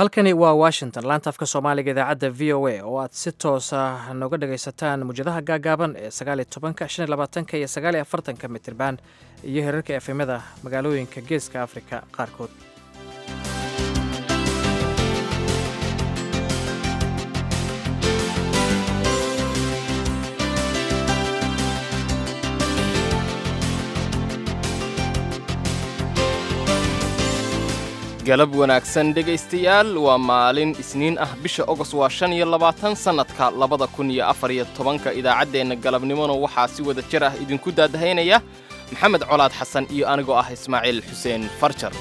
halkani waa washington laanta afka soomaaliga idaacadda v o a oo aad si toosa nooga dhagaysataan mujadaha gaagaaban ee sagaaliyo tobanka shan iyo labaatanka iyo sagaaliyo afartanka mitirban iyo herarka efemada magaalooyinka geeska afrika qaarkood galab wanaagsan dhegaystayaal waa maalin isniin ah bisha ogos waa shan iyo labaatan sannadka labada kun iyo afar iyo tobanka idaacaddeenna galabnimona waxaa si wada jir ah idinku daadahaynaya maxamed colaad xasan iyo anigoo ah ismaaciil xuseen farjar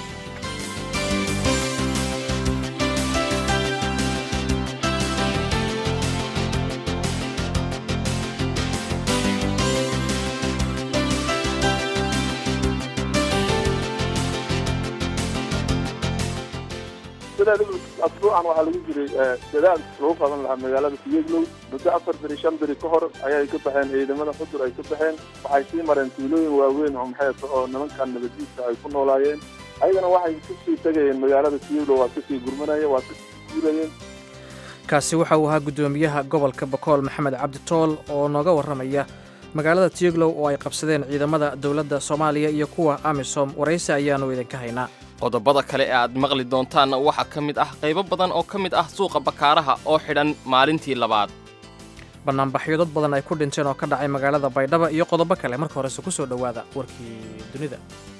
asbuucan waxaa lagu jiray dadaal lagu qaban lahaa magaalada siyeglow muddo afar beri shan beri ka hor ayay ka baxeen ciidamada xudur ay ka baxeen waxay sii mareen tuulooyin waaweyn oo maxay oo nimankan nabadiisa ay ku noolaayeen ayagana waxay kasii tegayeen magaalada siyeglow waa kasii gurmanaya waa kasii guurayeen kaasi waxa uu ahaa guddoomiyaha gobolka bakool maxamed cabdi tool oo nooga warramaya magaalada tiyeglow oo ay qabsadeen ciidamada dowladda soomaaliya iyo kuwa amisom waraysi ayaannu idinka haynaa qodobada kale ee aad maqli doontaanna waxaa ka mid ah qaybo badan oo ka mid ah suuqa bakaaraha oo xidhan maalintii labaad bannaanbaxyo dad badan ay ku dhinteen oo ka dhacay magaalada baydhaba iyo qodobo kale marka horese ku soo dhowaada warkii dunida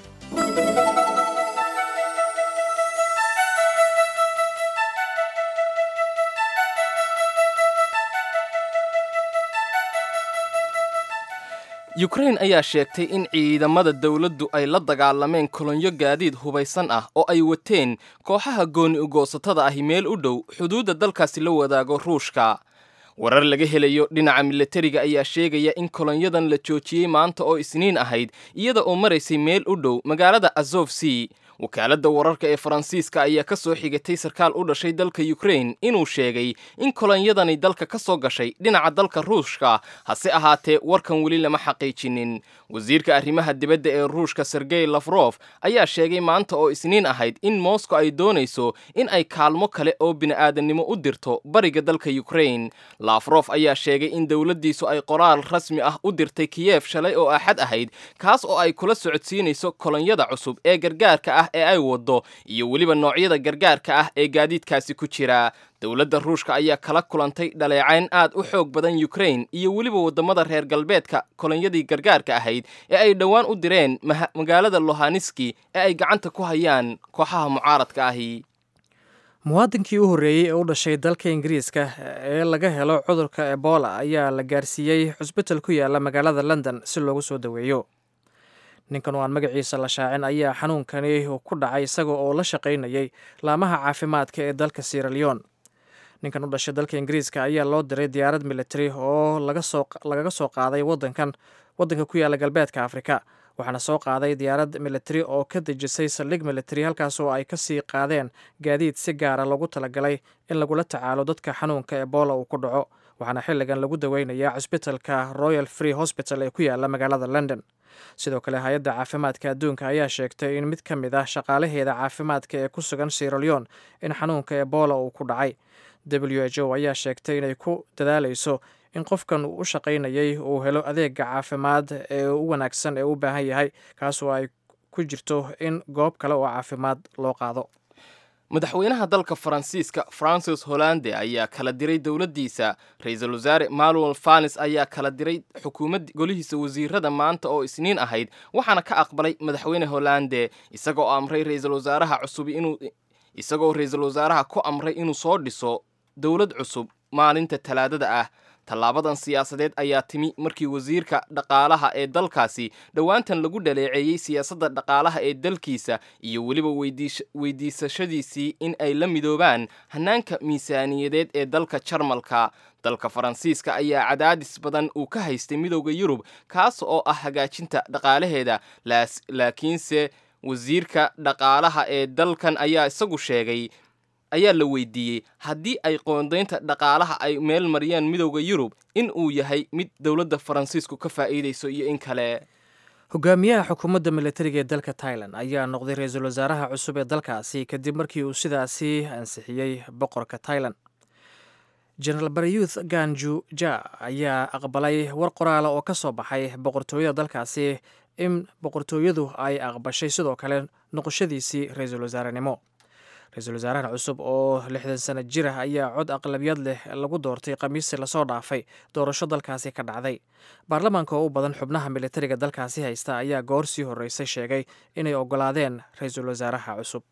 yukrain ayaa sheegtay in ciidamada dowladdu ay la dagaalameen kolonyo gaadiid hubaysan ah oo ay wateen kooxaha gooni ugoosatada ahi meel u dhow xuduudda dalkaasi la wadaago ruushka warar laga helayo dhinaca milatariga ayaa sheegaya in kolonyadan la joojiyey maanta oo isniin ahayd iyada oo maraysay meel u dhow magaalada azof c wakaaladda wararka ee faransiiska ayaa ka soo xigatay sarkaal u dhashay dalka yukrain inuu sheegay in kolonyadani dalka ka soo gashay dhinaca dalka ruushka hase ahaatee warkan weli lama xaqiijinin wasiirka arrimaha dibadda ee ruushka sergey lafrof ayaa sheegay maanta oo isniin ahayd in moscow ay doonayso in ay kaalmo kale oo bini'aadannimo u dirto bariga dalka yukrain lafrof ayaa sheegay in dowladdiisu ay qoraal rasmi ah u dirtay kiyef shalay oo axad ahayd kaas oo ay kula socodsiinayso kolonyada cusub ee gargaarka ah ee ay waddo iyo weliba noocyada gargaarka ah ee gaadiidkaasi ku jira dowladda ruushka ayaa kala kulantay dhaleecayn aad u xoog badan yukrain iyo weliba waddamada reer galbeedka kolonyadii gargaarka ahayd ee ay dhowaan u direen magaalada lohaniski ee ay gacanta ku hayaan kooxaha mucaaradka ahi muwaadinkii u horreeyey ee u dhashay dalka ingiriiska ee laga helo cudurka ebola ayaa la gaarsiiyey xusbital ku yaala magaalada london si loogu soo daweeyo ninkan oo aan magaciisa la shaacin ayaa xanuunkani ku dhacay isaga oo la shaqaynayay laamaha caafimaadka ee dalka sieraleon ninkan u dhashay dalka ingiriiska ayaa loo diray diyaarad militari oo lagaga soo qaaday wadankan waddanka ku yaala galbeedka afrika waxaana soo qaaday diyaarad militari oo ka dejisay saldhig militari halkaas oo ay kasii qaadeen gaadiid si gaara loogu talagalay in lagula tacaalo dadka xanuunka ebola uu ku dhaco waxaana xilligan lagu daweynayaa cusbitalka royal free hosbital ee ku yaala magaalada london sidoo kale hay-adda caafimaadka adduunka ayaa sheegtay in mid ka mid ah shaqaalaheeda caafimaadka ee ku sugan sieraleon in xanuunka ebola uu ku dhacay w h o ayaa sheegtay inay ku dadaalayso in qofkan uu u shaqaynayay uu helo adeega caafimaad ee u wanaagsan ee u baahan yahay kaasoo ay ku jirto in goob kale oo caafimaad loo qaado madaxweynaha dalka faransiiska francis hollande ayaa kala diray dowladdiisa ra-iisul wasaare manuel fanis ayaa kala diray xukuumad golihiisa wasiirada maanta oo isniin ahayd waxaana ka aqbalay madaxweyne hollande isagoo amray ra-iisul wasaaraha cusub inuu isagoo ra-iisul wasaaraha ku amray inuu soo dhiso dowlad cusub maalinta talaadada ah tallaabadan siyaasadeed ayaa timi markii wasiirka dhaqaalaha ee dalkaasi dhowaantan lagu dhaleeceeyey siyaasadda dhaqaalaha ee dalkiisa iyo weliba weydiisashadiisii in ay la midoobaan hannaanka miisaaniyadeed ee dalka jarmalka dalka faransiiska ayaa cadaadis badan uu ka haystay midowda yurub kaas oo ah hagaajinta dhaqaalaheeda laakiinse wasiirka dhaqaalaha ee dalkan ayaa isagu sheegay ayaa la weydiiyey haddii ay qoondaynta dhaqaalaha ay meel mariyaan midowda yurub in uu yahay mid dowladda faransiisku ka faa'iidayso iyo in kale hogaamiyaha xukuumadda militariga ee dalka tailan ayaa noqday ra-iisul wasaaraha cusub ee dalkaasi kadib markii uu sidaasi ansixiyey boqorka tailan genaraal baryuth ganju ja ayaa aqbalay war qoraala oo ka soo baxay boqortooyada dalkaasi in boqortooyadu ay aqbashay sidoo kale noqoshadiisii ra-iisul wasaarenimo ra-iisul wasaarahan cusub oo lixdan sano jir ah ayaa cod aqlabiyad leh lagu doortay khamiistii lasoo dhaafay doorasho dalkaasi ka dhacday baarlamaanka oo u badan xubnaha militariga dalkaasi haysta ayaa goor sii horreysay sheegay inay oggolaadeen ra-iisul wasaaraha cusub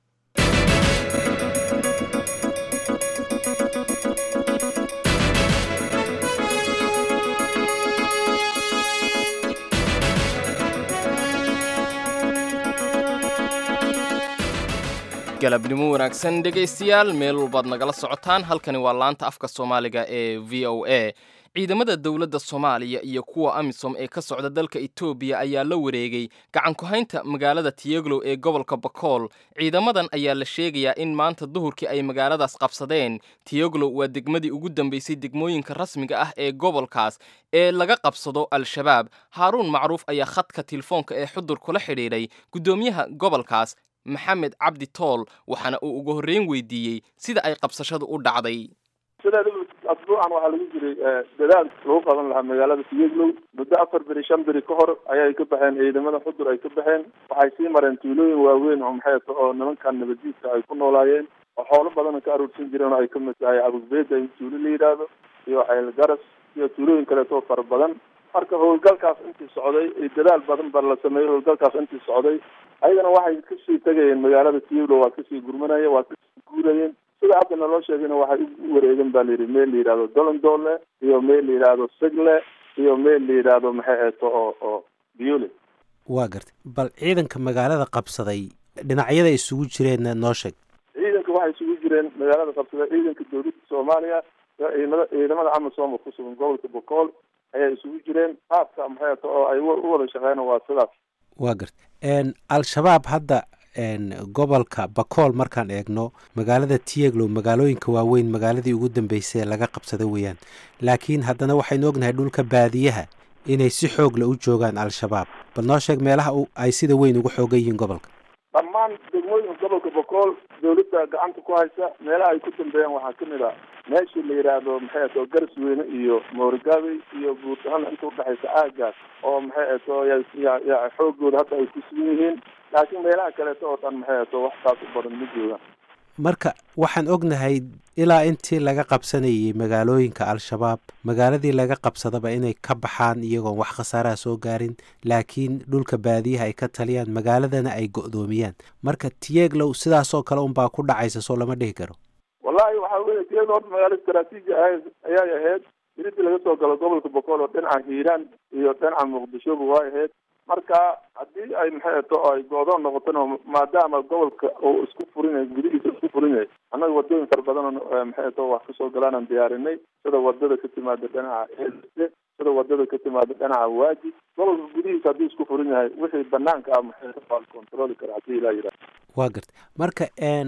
galabnimo wanaagsan dhegaystayaal meel walbaad nagala socotaan halkani waa laanta afka soomaaliga ee v o a ciidamada dowladda soomaaliya iyo kuwa amisom ee ka socda dalka etoobiya ayaa la wareegay gacan ku-haynta magaalada tiyeglow ee gobolka bakool ciidamadan ayaa la sheegayaa in maanta duhurkii ay magaaladaas qabsadeen tiyeglow waa degmadii ugu dambeysay degmooyinka rasmiga ah ee gobolkaas ee laga qabsado al-shabaab haaruun macruuf ayaa khadka telefoonka ee xudur kula xidhiidhay guddoomiyaha gobolkaas maxamed cabdi tool waxaana uu ugu horreyn weydiiyey sida ay qabsashadu u dhacday sideeda asbuucan waxaa lagu jiray dadaal lagu qaban lahaa magaalada tiyeglow muddo afar beri shan beri ka hor ayay ka baxeen ciidamada xudur ay ka baxeen waxay sii mareen tuulooyin waaweyn oo maxay ta oo nimankan nabadiidka ay ku noolaayeen oo xoolo badana ka aruursan jireen oo ay ka mid tahay abusbeeda in tuulo la yidhaahdo iyo ceel garas iyo tuulooyin kaleeto oo fara badan marka howlgalkaas intii socday dadaal badan ba la sameeyey howlgalkaas intii socday ayagana waxay kasii tegayeen magaalada tiyeglow waa kasii gurmanaya waa kasii guurayeen sida hadda naloo sheegayna waxay u wareegen ba layidhi meel la yidhahdo dolondoole iyo meel la yidhaahdo segle iyo meel la yidhaahdo maxay eeto oo oo biole waa gartay bal ciidanka magaalada qabsaday dhinacyada isugu jireenna noo sheeg ciidanka waxay isugu jireen magaalada qabsaday ciidanka dowladda soomaaliya iyo ciidamada ciidamada amisom oo kusugan gobolka bokool ayaa isugu jireen qaabka maxay eeto oo ay u wada shaqeyn waa sidaas waa gartay al-shabaab hadda gobolka bakool markaan eegno magaalada tiyeglow magaalooyinka waaweyn magaaladii ugu dambeysay ee laga qabsada weeyaan laakiin haddana waxaynu ognahay dhulka baadiyaha inay si xoogla u joogaan al-shabaab bal noo sheeg meelaha ay sida weyn ugu xoogan yihiin gobolka dhammaan degmooyinka gobolka bokool dawladda gacanta ku haysa meelaha ay ku dambeeyaan waxaa kamid a meeshii la yidhaahdo maxay ato garas weyne iyo moorigaabey iyo buurtahana inta udhexaysa aagaas oo maxay ato ya xoogooda hadda ay ku sugan yihiin laakiin meelaha kaleeto oo dhan maxay ato wax taas u badan ma joogaan marka waxaan ognahay ilaa intii laga qabsanayay magaalooyinka al-shabaab magaaladii laga qabsadaba inay ka baxaan iyagoon wax khasaaraha soo gaarin laakiin dhulka baadiyaha ay ka taliyaan magaaladana ay go-doomiyaan marka tiyeglow sidaasoo kale unbaa ku dhacaysa soo lama dhihi karo wallahi waxa weye tiyeglow horta magaalo istraatiiji ahayd ayay ahayd iridii laga soo galo gobolka bokool oo dhinaca hiiraan iyo dhinaca muqdishoba way ahayd marka haddii ay maxay ato ay go-doon noqotona maadaama gobolka uu isku furinay gudihiisa isku furinay annaga wadooyin fara badan oo maxay ato wax kasoo galaanaan diyaarinay sida wadada ka timaada dhinaca else sida wadada ka timaada dhinaca waaji gobolka gudihiisa haddii isku furin yahay wixii banaanka ah maxay ato waa la controli kara haddii ilaa yidhaha waa gartay marka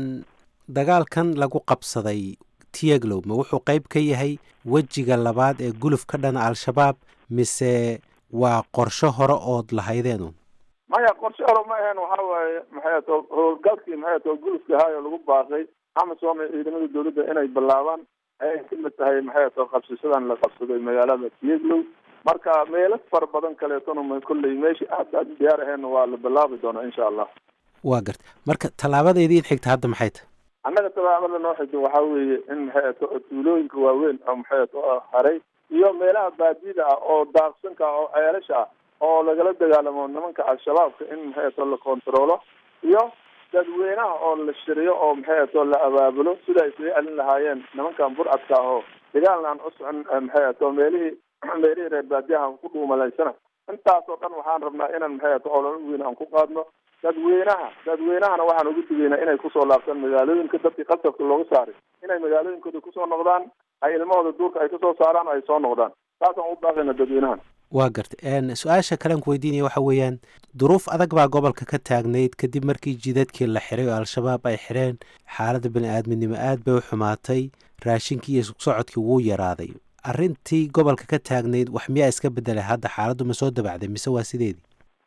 dagaalkan lagu qabsaday tiyeglow ma wuxuu qeyb ka yahay wejiga labaad ee guluf ka dhana al-shabaab mise waa qorsho hore ood lahaydeen maya qorshe hore ma ahayn waxa waaye maxay ato howlgalkii maxay ato gulufka ahaayo lagu baaqay amisom ee ciidamada dawladda inay bilaabaan ayay kamid tahay maxay ato qabsashadan la qabsaday magaalada tiyeglow marka meelo fara badan kaleetona kolley meeshii aad aad diyaar aheenna waa la bilaabi doonaa insha allah waa gartay marka tallaabadeedii in xigta hadda maxay tahay annaga tallaabada noo xigta waxaa weeye in maxay ato tuulooyinka waaweyn oo maxay ato haray iyo meelaha baadida ah oo daaqsanka ah oo ceelasha ah oo lagala dagaalamo nimanka al-shabaabka in maxay ato la controlo iyo dadweynaha oo la shiriyo oo maxay ato la abaabulo sida ay isaga celin lahaayeen nimankan burcadka ah oo dagaalna aan u socon maxay ato meelihii meelihii reer baadiyaha ku dhuumalaysana intaasoo dhan waxaan rabnaa inaan maxay ato ololo weyn aan ku qaadno dadweynaha dadweynahana waxaan ugu digaynaa inay kusoo laabtaan magaalooyinka dadkii qasabka looga saaray inay magaalooyinkooda kusoo noqdaan ay ilmahooda duurka ay kasoo saaraan ay soo noqdaan saasaan u baaqayna dadweynahan waa gartay su-aasha kalean ku weydiinaya waxa weeyaan duruuf adag baa gobolka ka taagnayd kadib markii jidadkii la xiray oo al-shabaab ay xireen xaaladda bani-aadminimo aad bay u xumaatay raashinkii iyo socodkii wuu yaraaday arrintii gobolka ka taagnayd wax miyaa iska bedelay hadda xaaladdu ma soo dabacday mise waa sideedii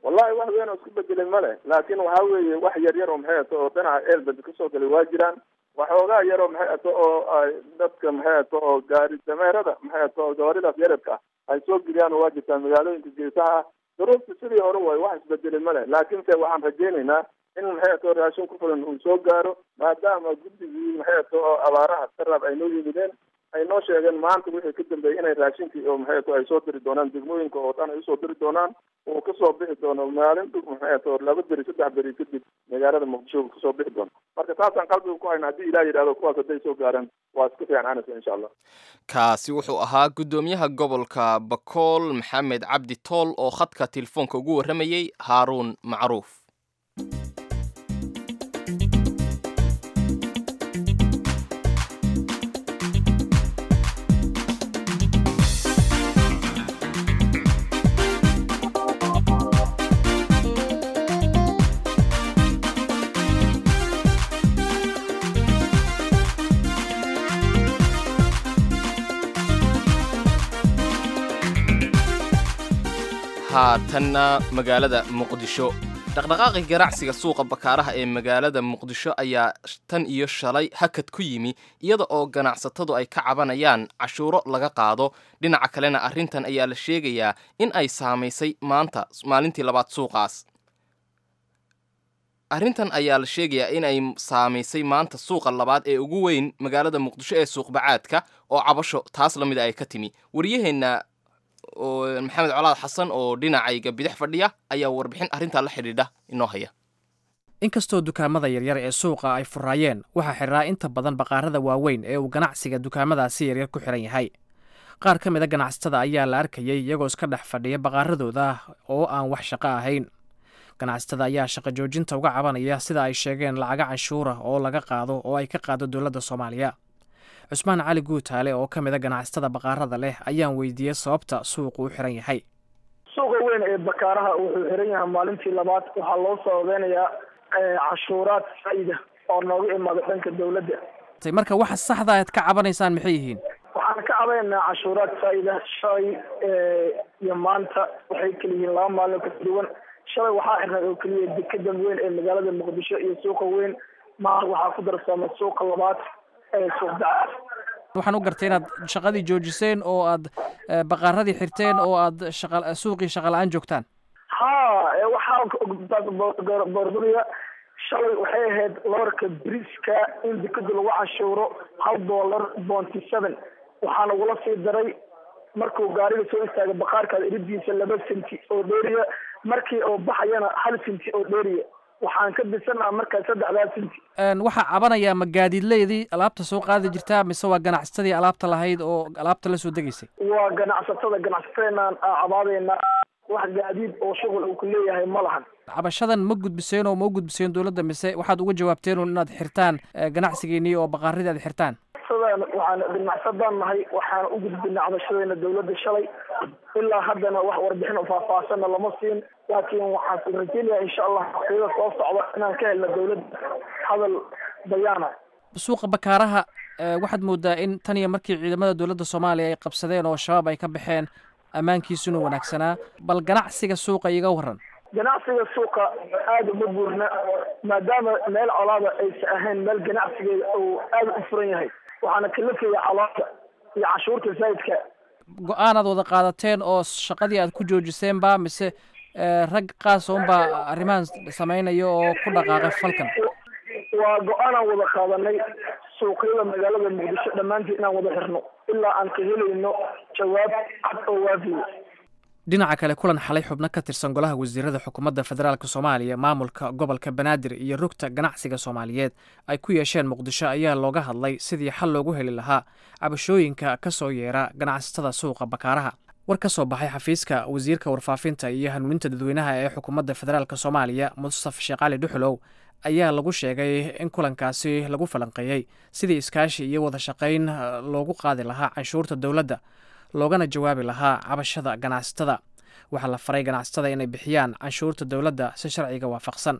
wax weyn oo isku bedelay male laakiin waxa weeye wax yar yar oo maxay ato oo dhinaca eelbed kasoo galay waa jiraan waxoogaa yar oo maxay ato oo ay dadka maxay ato oo gaari dameerada maxay ato oo gawaaridaas yaradka ah ay soo geliyaan oo waa jirtaa magaalooyinka geesaha ah duruufta sidii hore way wax isbedelay male laakiinse waxaan rajaynaynaa in maxay ato raashin ku filan uu soo gaaro maadaama guddigii maxay ato oo abaaraha daraab ay noo yimideen ay noo sheegeen maanta wixii ka dambeeyey inay raashinkii oo maxay ato ay soo diri doonaan degmooyinka oo dhan ay usoo diri doonaan uu kasoo bixi doono maalin dhug maxay ato laba beri saddex beri kadib magaalada muqdisho uu kasoo bixi doono marka taasaan qalbiga ku hayna haddii ilaah yidhahdo kuwaas hadday soo gaaraan waa iska fiicananaysa insha allah kaasi wuxuu ahaa guddoomiyaha gobolka bakool maxamed cabdi tool oo khadka telefoonka ugu warramayey haaruun macruuf haatanna magaalada muqdisho dhaqdhaqaaqi ganacsiga suuqa bakaaraha ee magaalada muqdisho ayaa tan iyo shalay hakad ku yimi iyada oo ganacsatadu ay ka cabanayaan cashuuro laga qaado dhinaca kalena arrintan ayaa la sheegayaa in ay saamaysay maanta maalintii labaad suuqaas arrintan ayaa la sheegayaa in ay saamaysay maanta suuqa labaad ee ugu weyn magaalada muqdisho ee suuqbacaadka oo cabasho taas la mida ay ka timi waryaheenna oo maxamed colaad xasan oo dhinacayga bidix fadhiya ayaa warbixin arrintaa la xidhiidha inoo haya inkastoo dukaamada yaryar ee suuqa ay furaayeen waxaa xidhaa inta badan baqaarada waaweyn ee uu ganacsiga dukaamadaasi yaryar ku xidhan yahay qaar ka mid a ganacsatada ayaa la arkayay iyagoo iska dhex fadhiya baqaaradooda oo aan wax shaqo ahayn ganacsatada ayaa shaqo joojinta uga cabanaya sida ay sheegeen lacaga canshuura oo laga qaado oo ay ka qaado dowladda soomaaliya cusmaan cali guutaale oo ka mid a ganacsatada baqaarada leh ayaan weydiiyey sababta suuqu u xiran yahay suuqa weyn ee bakaaraha wuxuu xiran yahay maalintii labaad waxaa loo sababeynayaa cashuuraad faa-ida oo nooga imaada dhanka dowladda marka waxa saxda aad ka cabanaysaan maxay yihiin waxaan ka cabaynaynaa cashuuraad faa-ida shalay iyo maanta waxay kala yihiin laba maalin kala duwan shalay waxaa xirnay oo keliya dekeda weyn ee magaalada muqdisho iyo suuqa weyn maanta waxaa ku darsamay suuqa labaad waxaan u gartay inaad shaqadii joojiseen oo aad baqaaradii xirteen oo aad shaqa suuqii shaqa la-aan joogtaan ha waxaa borduriya shalay waxay ahayd loorka briska in dekeda lagu cashuuro hal dollar bonty seven waxaana ugula sii daray markuu gaariga soo istaagay baqaarkaada iridiisa laba senti oo dheeriya markii oo baxayana hal senti oo dheeriya waxaan ka bisanaa markaa saddexdaa senti waxaa cabanayaa ma gaadiidleydii alaabta soo qaadi jirtaa mise waa ganacsatadii alaabta lahayd oo alaabta la soo degaysay waa ganacsatada ganacsatadeenaan cabaadaynaa wax gaadiid oo shuqul uu ku leeyahay ma lahan cabashadan ma gudbiseen oo ma u gudbiseen dowladda mise waxaad uga jawaabteen un inaad xirtaan ganacsigeennii oo baqaaradii aad xirtaan waxaan ganacsadaan nahay waxaan u gudbinay cabashadeena dowladda shalay ilaa haddana wax warbixin oo faahfaahsanna lama siin laakiin waxaan rajeynayaa insha allah waqtiyada soo socda inaan ka helno dowladda hadal bayaana suuqa bakaaraha waxaad moodaa in tan iyo markii ciidamada dowladda soomaaliya ay qabsadeen oo shabaab ay ka baxeen ammaankiisuna wanaagsanaa bal ganacsiga suuqa iga waran ganacsiga suuqa aada uma buurna maadaama meel colaada aysa ahayn meel ganacsigeeda uu aada u furan yahay waxaana kalafaya colaada iyo cashuurta zaidka go-aanaad wada qaadateen oo shaqadii aad ku joojiseen ba mise rag qaas unbaa arrimahan samaynaya oo ku dhaqaaqay falkan waa go-aanaan wada qaadanay suuqyada magaalada muqdisho dhammaanteed inaan wada xirno ilaa aan ka helayno jawaab cad oo waafiya dhinaca kale kulan xalay xubno ka tirsan golaha wasiirada xukuumadda federaalk soomaaliya maamulka gobolka banaadir iyo rugta ganacsiga soomaaliyeed ay ku yeesheen muqdisho ayaa looga hadlay sidii xal loogu heli lahaa cabashooyinka ka soo yeera ganacsatada suuqa bakaaraha war ka soo baxay xafiiska wasiirka warfaafinta iyo hanuuninta dadweynaha ee xukuumadda federaalk soomaaliya mustaf sheekh cali dhuxulow ayaa lagu sheegay in kulankaasi lagu falanqeeyey sidii iskaashi iyo wada shaqayn loogu qaadi lahaa canshuurta dowladda loogana jawaabi lahaa cabashada ganacsatada waxaa la faray ganacsatada inay bixiyaan canshuurta dowladda si sharciga waafaqsan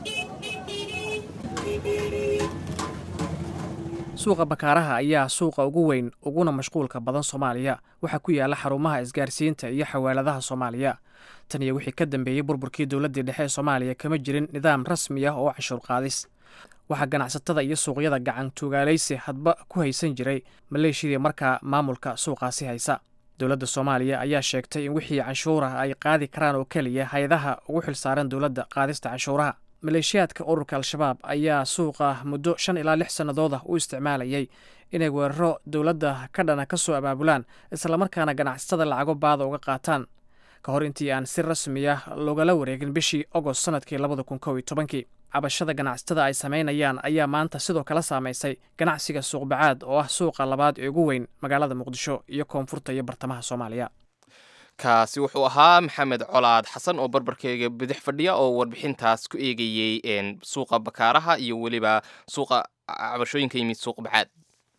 suuqa bakaaraha ayaa suuqa ugu weyn uguna mashquulka badan soomaaliya waxaa ku yaala xarumaha isgaarsiinta iyo xawaaladaha soomaaliya tan iyo wixii ka dambeeyey burburkii dowladdii dhexe ee soomaaliya kama jirin nidaam rasmi ah oo canshuur qaadis waxaa ganacsatada iyo suuqyada gacan tuugaalaysi hadba ku haysan jiray maleeshiyadii markaa maamulka suuqaasi haysa dowladda soomaaliya ayaa sheegtay in wixii canshuurah ay qaadi karaan oo keliya hay-adaha ugu xilsaaran dowladda qaadista canshuuraha maleeshiyaadka ururka al-shabaab ayaa suuqa muddo shan ilaa lix sannadooda u isticmaalayay inay weeraro dowladda ka dhana ka soo abaabulaan islamarkaana ganacsatada lacago baada uga qaataan ka hor intii aan si rasmi ah loogala wareegin bishii agost sannadkii labada kun kow iyo tobankii cabashada ganacsatada ay samaynayaan ayaa maanta sidoo kale saamaysay ganacsiga suuqbacaad oo ah suuqa labaad ee ugu weyn magaalada muqdisho iyo koonfurta iyo bartamaha soomaaliya kaasi wuxuu ahaa maxamed colaad xasan oo barbarkeyga bidix fadhiya oo warbixintaas ku eegayey suuqa bakaaraha iyo weliba suuqa cabashooyinka yimid suuq bacaad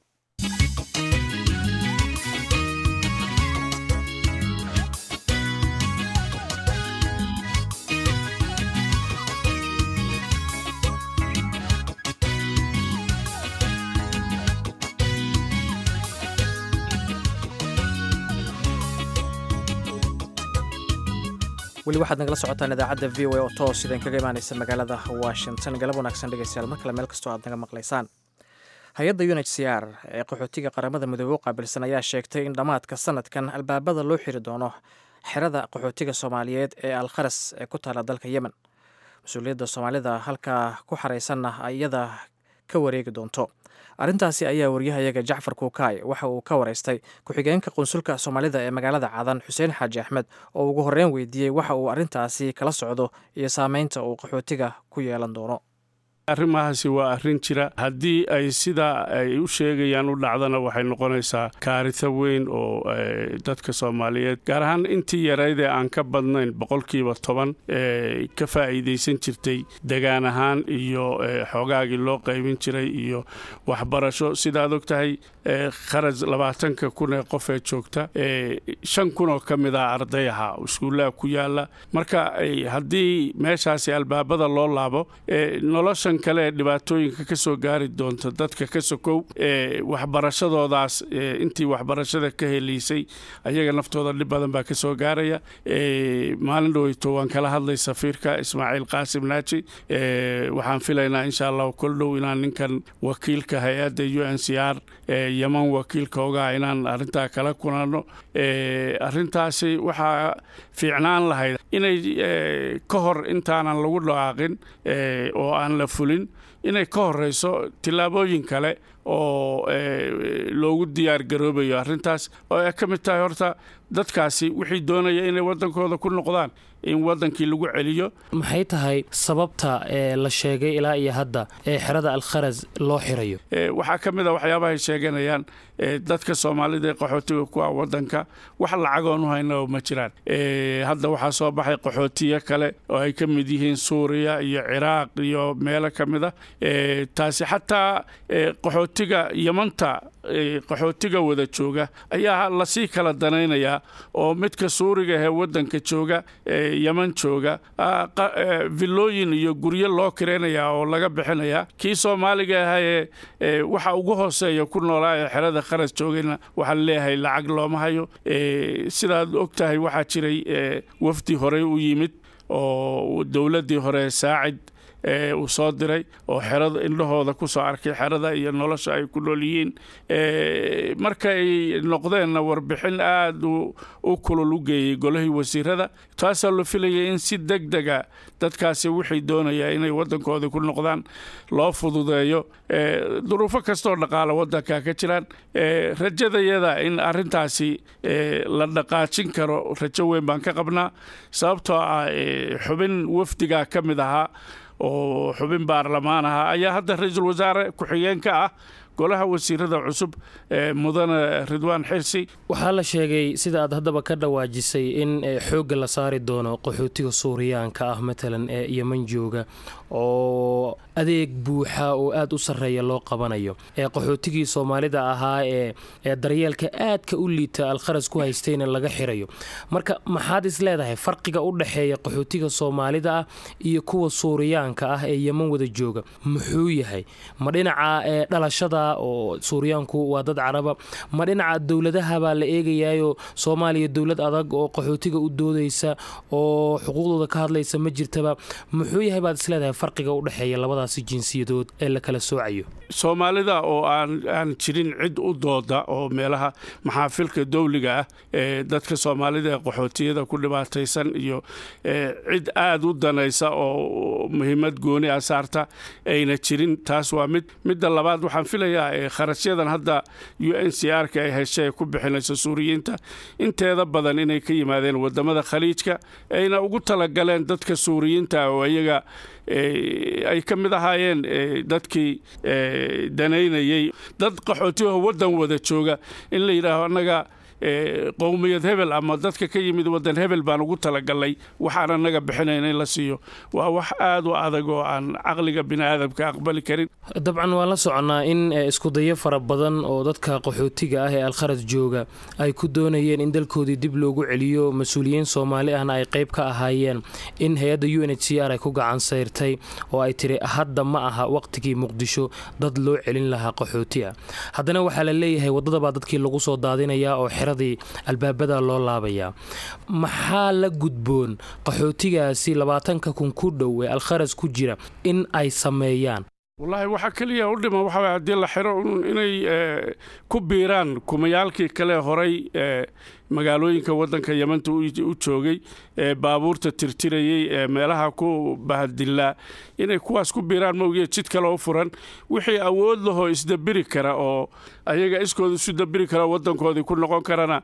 weli waxaad nagala socotaan idaacadda v o a oo toos idin kaga imaanaysa magaalada washington galab wanaagsan dhegeystayaal mar kale meel kastoo aad naga maqlaysaan hay-adda u n h c r ee qaxootiga qaramada midoobe u qaabilsan ayaa sheegtay in dhammaadka sanadkan albaabada loo xiri doono xerada qaxootiga soomaaliyeed ee alkharas ee ku taala dalka yemen mas-uuliyadda soomaalida halkaa ku xaraysanna iyada ka wareegi doonto arrintaasi ayaa waryahayaga jacfar kuukaay waxa uu ka waraystay ku-xigeenka qunsulka soomaalida ee magaalada cadan xuseen xaaji axmed oo ugu horreyn weydiiyey waxa uu arrintaasi kala socdo iyo saameynta uu qaxootiga ku yeelan doono arrimahaasi waa arrin jira haddii ay sidaa ay u sheegayaan u dhacdana waxay noqonaysaa kaarito weyn oo dadka soomaaliyeed gaar ahaan intii yaraydee aan ka badnayn boqolkiiba toban ee ka faa'iidaysan jirtay degaan ahaan iyo xoogaagii loo qaybin jiray iyo waxbarasho sidaad og tahay kharaj labaatanka kun ee qof ee joogta shan kun oo ka mid ah arday ahaa iskuullaha ku yaala marka haddii meeshaasi albaabada loo laabo noloshan kale ee dhibaatooyinka ka soo gaari doonta dadka ka sokow ee waxbarashadoodaas intii waxbarashada ka heliysay ayaga naftooda dhib badan baa ka soo gaaraya maalin dhoweyto waan kala hadlay safiirka ismaaciil qaasim naaji waxaan filaynaa insha allahu kol dhow inaan ninkan wakiilka hay-adda u n c r yeman wakiilka ogaa inaan arrintaa kala kulanno arrintaasi waxaa fiicnaan lahayd inay ka hor intaanan lagu dhawaaqin oo aan la fulin inay ka horeyso tillaabooyin kale oo loogu diyaar garoobayo arrintaas oo ay ka mid tahay horta dadkaasi wixii doonaya inay waddankooda ku noqdaan in waddankii lagu celiyo maxay tahay sababta ee la sheegay ilaa iyo hadda ee xerada alkharas loo xirayo waxaa ka mid a waxyaabahay sheeganayaan dadka soomaalida ee qaxootiga ku ah waddanka wax lacagoon u hayna ma jiraan hadda waxaa soo baxay qaxootiyo kale oo ay ka mid yihiin suuriya iyo ciraaq iyo meelo ka mid a taasi xataa qaxootiga yamanta qaxootiga wada jooga ayaa lasii kala danaynayaa oo midka suuriga ee waddanka jooga yeman jooga villooyin iyo guryo loo kiraynayaa oo laga bixinayaa kii soomaaliga ahaa ee waxa ugu hooseeya ku noolaa ee xerada kharas joogayna waxaa leeyahay lacag looma hayo sidaad og tahay waxaa jiray wafdi horey u yimid oo dowladdii hore saacid uu soo diray oo xerada indhahooda ku soo arkay xerada iyo nolosha ay ku nool yihiin markay noqdeenna warbixin aada u kulul u geeyey golihii wasiirada taasaa la filayay in si deg dega dadkaasi wixii doonaya inay waddankooda ku noqdaan loo fududeeyo duruufo kastoo dhaqaala waddanka ka jiraan rajadayada in arrintaasi la dhaqaajin karo rajo weyn baan ka qabnaa sababtoo ah xubin wafdigaa ka mid ahaa oo xubin baarlamaan ahaa ayaa hadda ra-iisul wasaare ku-xigeenka ah golaha wasiirada cusub ee mudane ridwaan xirsi waxaa la sheegay sida aad haddaba ka dhawaajisay in xoogga la saari doono qaxootiga suuriyaanka ah matalan ee yeman jooga oo adeeg buuxa oo aada u sarreeya loo qabanayo ee qaxootigii soomaalida ahaa ee ee daryeelka aadka u liita alkharas ku haystayna laga xirayo marka maxaad is leedahay farqiga u dhexeeya qaxootiga soomaalida ah iyo kuwa suuriyaanka ah ee yeman wada jooga muxuu yahay ma dhinaca ee dhalashada oo suuriyaanku waa dad caraba ma dhinaca dowladaha baa la eegayaayo soomaaliya dowlad adag oo qaxootiga u doodaysa oo xuquuqdooda ka hadlaysa ma jirtaba muxuu yahay baad isleedahay farqiga u dhexeeya labadaasi jinsiyadood ee la kala soocayo soomaalida oo aan aan jirin cid u dooda oo meelaha maxaafilka dowliga ah ee dadka soomaalida ee qaxootiyada ku dhibaataysan iyo cid aada u danaysa oo muhiimad gooni ah saarta ayna jirin taas waa mid midda labaad waxaan filayaa kharashyadan hadda u n c r ka ay heshay ku bixinayso suuriyiinta inteeda badan inay ka yimaadeen wadamada khaliijka ayna ugu talagaleen dadka suuriyiinta oo iyaga ay ka mid ahaayeen dadkii danaynayey dad qaxootiyaho waddan wada jooga in la yidhaaho annaga qowmiyad hebel ama dadka ka yimid wadan hebel baan ugu talagalnay waxaan annaga bixinayna in la siiyo waa wax aada u adag oo aan caqliga bini aadamka aqbali karin dabcan waan la soconnaa in iskudayo fara badan oo dadka qaxootiga ah ee alkharaj jooga ay ku doonayeen in dalkoodii dib loogu celiyo mas-uuliyiin soomaali ahna ay qayb ka ahaayeen in hay-adda u n h c r ay ku gacan sayrtay oo ay tiri hadda ma aha waqtigii muqdisho dad loo celin lahaa qaxooti ah haddana waxaa la leeyahay waddadabaa dadkii lagu soo daadinayaa oo xeradii albaabada loo laabayaa maxaa la gudboon qaxootigaasi labaatanka kun ku dhow ee alkharaj ku jira in ay sameeyaan wallaahi waxaa keliya u dhiman waxa way haddii la xiro inay ku biiraan kumayaalkii kale horay magaalooyinka waddanka yamanta u joogay ee baabuurta tirtirayey ee meelaha ku bahadilaa inay kuwaas ku biiraan mawgiya jid kale u furan wixii awood lahoo isdabiri kara oo ayaga iskooda isu dabiri kara waddankoodii ku noqon karana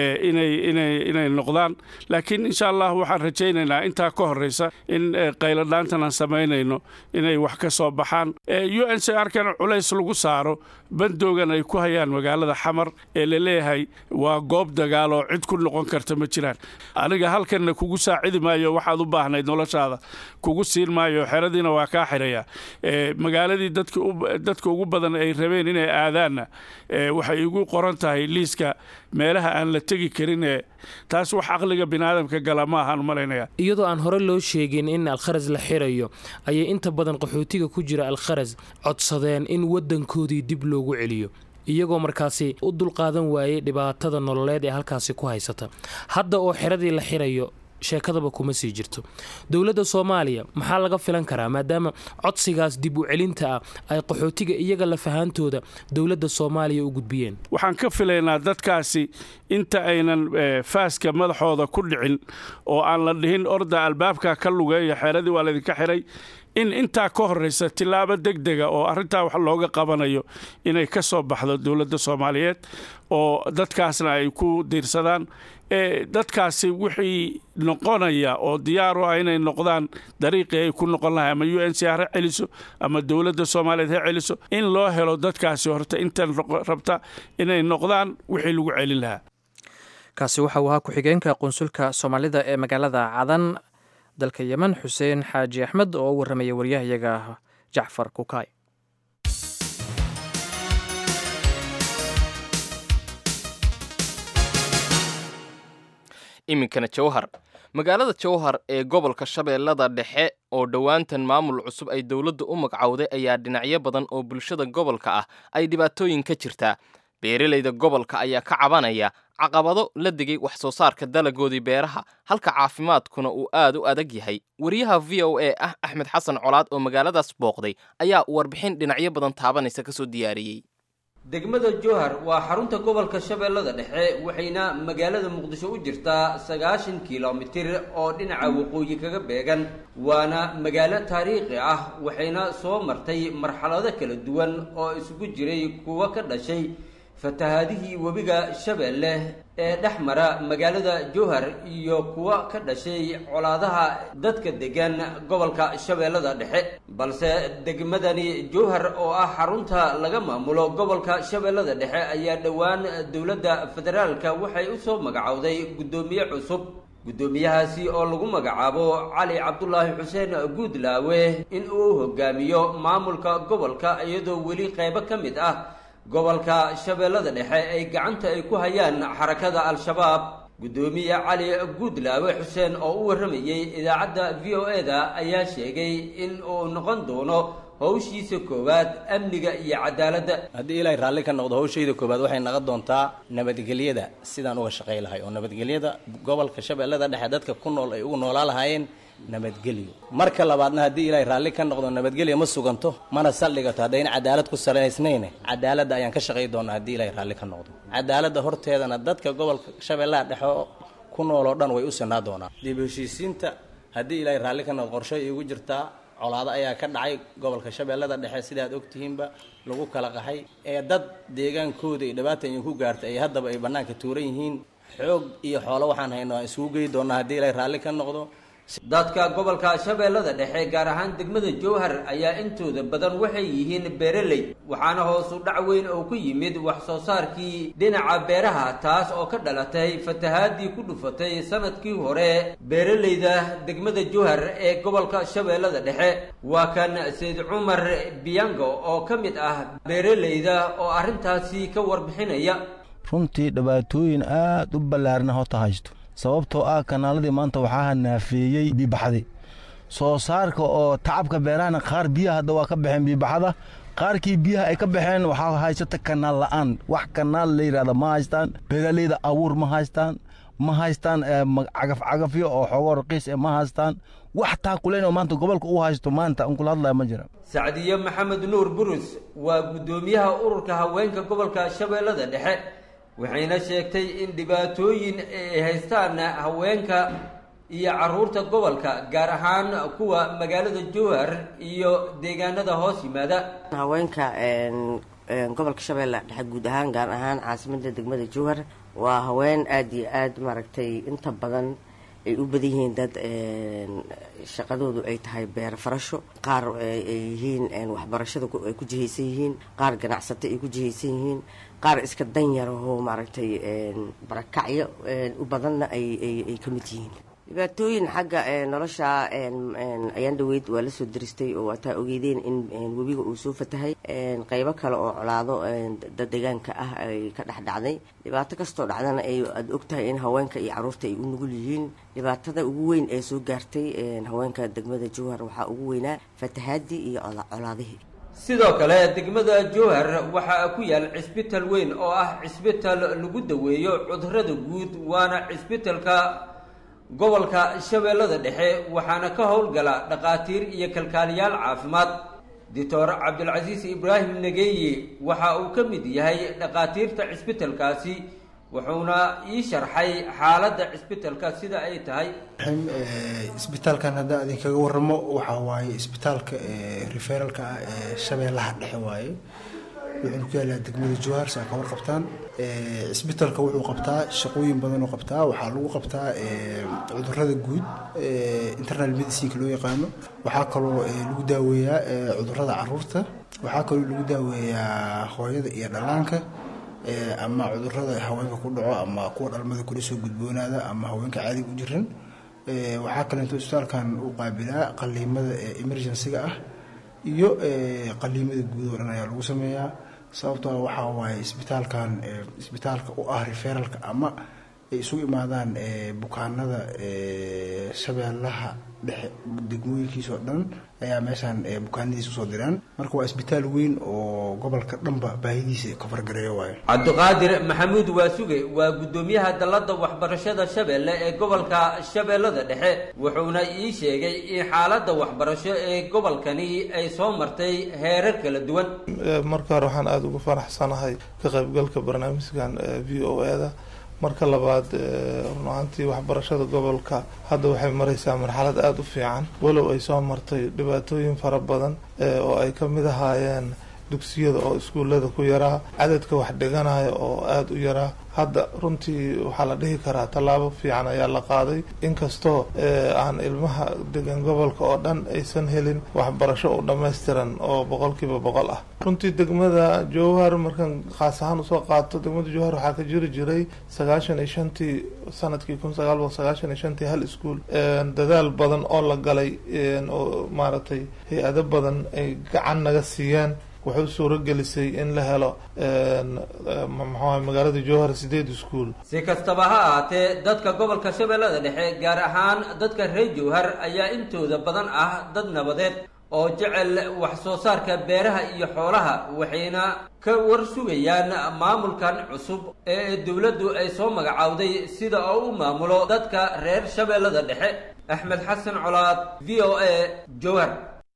inay noqdaan laakiin insha allah waxaan rajaynaynaa intaa ka horraysa in qayladhaantan aan samaynayno inay wax ka soo baxaan u n c r kana culays lagu saaro bandoogan ay ku hayaan magaalada xamar ee la leeyahay waa goob dagaal oo cid ku noqon karta ma jiraan aniga halkanna kugu saacidi maayo waxaad u baahnayd noloshaada kugu siin maayo xeradiina waa kaa xiraya magaaladii dadka ugu badan ay rabeen inay aadaanna waxay igu qoran tahay liiska meelaha aan la tegi karin ee taas wax caqliga biniaadamka gala ma ahaan malaynaya iyadoo aan hore loo sheegin in alkharas la xirayo ayay inta badan qaxootiga ku jira alkharas codsadeen in waddankoodii dib loogu celiyo iyagoo markaasi u dulqaadan waayey dhibaatada nololeed ee halkaasi ku haysata hadda oo xeradii la xirayo sheekadaba kuma sii jirto dowladda soomaaliya maxaa laga filan karaa maadaama codsigaas dib u celinta ah ay qaxootiga iyaga lafahaantooda dowladda soomaaliya u gudbiyeen waxaan ka filaynaa dadkaasi inta aynan faaska madaxooda ku dhicin oo aan la dhihin orda albaabka ka lugeeya xeeradii waa laydinka xiray in intaa ka horraysa tillaabo deg dega oo arrintaa wax looga qabanayo inay ka soo baxdo dowladda soomaaliyeed oo dadkaasna ay ku diirsadaan ee dadkaasi wixii noqonaya oo diyaar u ah inay noqdaan dariiqii ay ku noqon lahay ama u n c r ha celiso ama dowladda soomaaliyeed ha celiso in loo helo dadkaasi horta intan rabta inay noqdaan wixii lagu celin lahaa kaasi waxa uu ahaa ku-xigeenka qunsulka soomaalida ee magaalada cadan dalka yemen xuseen xaaji axmed oo u warramaya waryahayaga jacfar kukaay iminkana jawhar magaalada jawhar ee gobolka shabeellada dhexe oo dhowaantan maamul cusub ay dowladda u magcawday ayaa dhinacyo badan oo bulshada gobolka ah ay dhibaatooyin ka jirtaa beeralayda gobolka ayaa ka cabanaya caqabado la digay wax soo saarka dalagoodii beeraha halka caafimaadkuna uu aad u adag yahay wariyaha v o a ah axmed xasan colaad oo magaaladaas booqday ayaa warbixin dhinacyo badan taabanaysa kasoo diyaariyey degmada jowhar waa xarunta gobolka shabeellada dhexe waxayna magaalada muqdisho u jirtaa sagaashan kilomitir oo dhinaca waqooyi kaga beegan waana magaalo taariikhi ah waxayna soo martay marxalado kala duwan oo isugu jiray kuwo ka dhashay fatahaadihii webiga shabeelle ee dhex mara magaalada jowhar iyo kuwa ka dhashay colaadaha dadka degan gobolka shabeellada dhexe balse degmadani jowhar oo ah xarunta laga maamulo gobolka shabeellada dhexe ayaa dhowaan dowladda federaalka waxay u soo magacowday guddoomiye cusub guddoomiyahaasi oo lagu magacaabo cali cabdulaahi xuseen guudlaawe in uu hogaamiyo maamulka gobolka iyadoo weli qaybo ka mid ah gobolka shabeellada dhexe ay gacanta ay ku hayaan xarakada al-shabaab guddoomiye cali guudlaawe xuseen oo u warramayey idaacadda v o e da ayaa sheegay in uu noqon doono howshiisa koowaad amniga iyo cadaaladda haddii ilaahay raalli ka noqdo howshayda koowaad waxay naqon doontaa nabadgelyada sidaan uga shaqay lahay oo nabadgelyada gobolka shabeellada dhexe dadka ku nool ay ugu noolaa lahaayeen nabadgelyo marka labaadna haddii ilaahay raalli ka noqdo nabadgelya ma suganto mana saldhigato haddayn cadaalad ku salaysnayne cadaaladda ayaan ka shaqay doonaa haddii ilaahay raalli ka noqdo cadaaladda horteedana dadka gobolka shabeellaha dhexe ku nool oo dhan way u sinaa doonaa dib heshiisiinta haddii ilaahay raalli ka noqdo qorshe iigu jirtaa colaado ayaa ka dhacay gobolka shabeellada dhexe sidaad ogtihiinba lagu kala qaxay ee dad deegaankooda iyo dhibaata idinku gaartay ay haddaba ay bannaanka tuuran yihiin xoog iyo xoolo waxaan hayno aan isugu geyi doonaa haddii ilaahay raalli ka noqdo dadka gobolka shabeellada dhexe gaar ahaan degmada jowhar ayaa intooda badan waxay yihiin beeraley waxaana hoosu dhac weyn oo ku yimid wax soo saarkii dhinaca beeraha taas oo ka dhalatay fatahaadii ku dhufatay sanadkii hore beeraleyda degmada jowhar ee gobolka shabeellada dhexe waa kan sayd cumar biyango oo ka mid ah beeraleyda oo arrintaasi ka warbixinaya runtii dhibaatooyin aad u ballaarna hota haysto sababtoo ah kanaaladii maanta waxaa naafeeyey biibaxdi soo saarka oo tacabka beerahana qaar biyaha hadda waa ka baxeen biibaxada qaarkii biyaha ay ka baxeen waxaa haysata kanaal la'aan wax kanaal la yidhahda ma haystaan beeraleyda abuur ma haystaan ma haystaan cagafcagafyo oo xoogoo raqiis e ma haystaan wax taakuleyn oo maanta gobolka u haysto maanta an kula hadlaya ma jira sacdiye maxamed nuur burus waa guddoomiyaha ururka haweenka gobolka shabeellada dhexe waxayna sheegtay in dhibaatooyin ay haystaan haweenka iyo caruurta gobolka gaar ahaan kuwa magaalada jowhar iyo deegaanada hoos yimaada haweenka gobolka shabeelle dhexe guud ahaan gaar ahaan caasimada degmada jowhar waa haween aada iyo aada maaragtay inta badan ay u badan yihiin dad shaqadoodu ay tahay beer farasho qaar ay yihiin waxbarashada ay ku jihaysan yihiin qaar ganacsato ay ku jihaysan yihiin qaar iska danyarahoo maaragtay barakacyo u badanna ayay ka mid yihiin dhibaatooyin xagga nolosha ayaan dhaweyd waa lasoo diristay oo waataa ogeydeen in webiga uu soo fatahay qeybo kale oo colaado dad deegaanka ah ay ka dhex dhacday dhibaato kastoo dhacdana ay aada ogtahay in haweenka iyo caruurta ay u nugul yihiin dhibaatada ugu weyn ee soo gaartay haweenka degmada jowhar waxaa ugu weynaa fatahaadii iyo colaadihii sidoo kale degmada jowhar waxaa ku yaal cisbital weyn oo ah cisbital lagu daweeyo cudurada guud waana cisbitalka gobolka shabeellada dhexe waxaana ka howlgala dhakhaatiir iyo kalkaaliyaal caafimaad doctor cabdulcasiis ibraahim nageeye waxa uu ka mid yahay dhakhaatiirta cisbitalkaasi wuxuuna ii sharxay xaaladda cisbitalka sida ay tahay isbitaalkan haddaa idinkaga waramo waxaa waaye isbitaalka referalka ah ee shabeellaha dhexe waaye wuxuuna ku yaalaa degmada jowhar saa ka warqabtaan cisbitaalka wuxuu qabtaa shaqooyin badan oo qabtaa waxaa lagu qabtaa cudurada guud internal medicineka loo yaqaano waxaa kaloo lagu daaweeyaa cudurada caruurta waxaa kaloo lagu daaweeyaa hooyada iyo dhallaanka ama cudurada haweenka ku dhaco ama kuwa dhalmada kula soo gudboonaada ama haweenka caadiga u jiran waxaa kaleeto isbitaalkan uu qaabilaa qaliimada emergencyga ah iyo qaliimada guud oo dhan ayaa lagu sameeyaa sababtoo waxaa waaye isbitaalkan isbitaalka u ah referalka ama ay isugu imaadaan bukaanada shabeellaha dhexe degmooyinkiisa oo dhan ayaa meeshaan bukaanadiisa usoo diraan marka waa isbitaal weyn oo gobolka dhanba baahidiisa kafargareeyo waayo cabdiqaadir maxamuud waasuge waa guddoomiyaha dalladda waxbarashada shabeelle ee gobolka shabeellada dhexe wuxuuna ii sheegay in xaaladda waxbarasho ee gobolkani ay soo martay heerar kala duwan marka hore waxaan aada ugu faraxsanahay ka qaybgalka barnaamijkan v o e da marka labaad run ahaantii waxbarashada gobolka hadda waxay mareysaa marxalad aada u fiican walow ay soo martay dhibaatooyin fara badan oo ay ka mid ahaayeen dugsiyada oo iskuullada ku yaraa cadadka wax dhiganaya oo aada u yaraa hadda runtii waxaa la dhihi karaa tallaabo fiican ayaa la qaaday inkastoo aan ilmaha degan gobolka oo dhan aysan helin waxbarasho u dhammaystiran oo boqolkiiba boqol ah runtii degmada jowhar markaan khaas ahaan usoo qaato degmada jowhar waxaa ka jiri jiray sagaashan iyo shantii sanadkii kun sagaal boqol sagaashan iyo shantii hal iskuol dadaal badan oo la galay oo maaragtay hay-ado badan ay gacan naga siiyeen wuxuu suurogelisay in la helo maxuaha magaalada jowhar sideed iskuol si kastaba ha ahaatee dadka gobolka shabeellada dhexe gaar ahaan dadka reer jowhar ayaa intooda badan ah dad nabadeed oo jecel wax soo saarka beeraha iyo xoolaha waxayna ka war sugayaan maamulkan cusub ee dowladdu ay soo magacowday sida oo u maamulo dadka reer shabeellada dhexe axmed xasan colaad v o a jowhar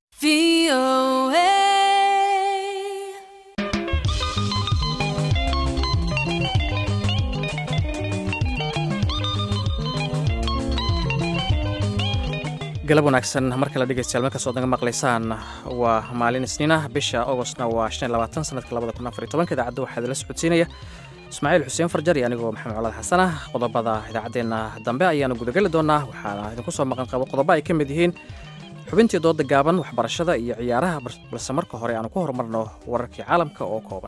galab wanaagsan mar kale dhegeystayaal markaas ood naga maqlaysaan waa maalin isniinah bisha augostna waa shan iyo labaatan sanadka labada kun afar iyo tobanka idaacadda waxaa idinla socodsiinaya ismaaciil xuseen farjar iyo anigoo maxamed colaad xasanah qodobada idaacaddeenna dambe ayaanu gudageli doonaa waxaana idinku soo maqan qabo qodobo ay ka mid yihiin xubintii dooda gaaban waxbarashada iyo ciyaaraha balse marka hore aanu ku horumarno wararkii caalamka oo kooban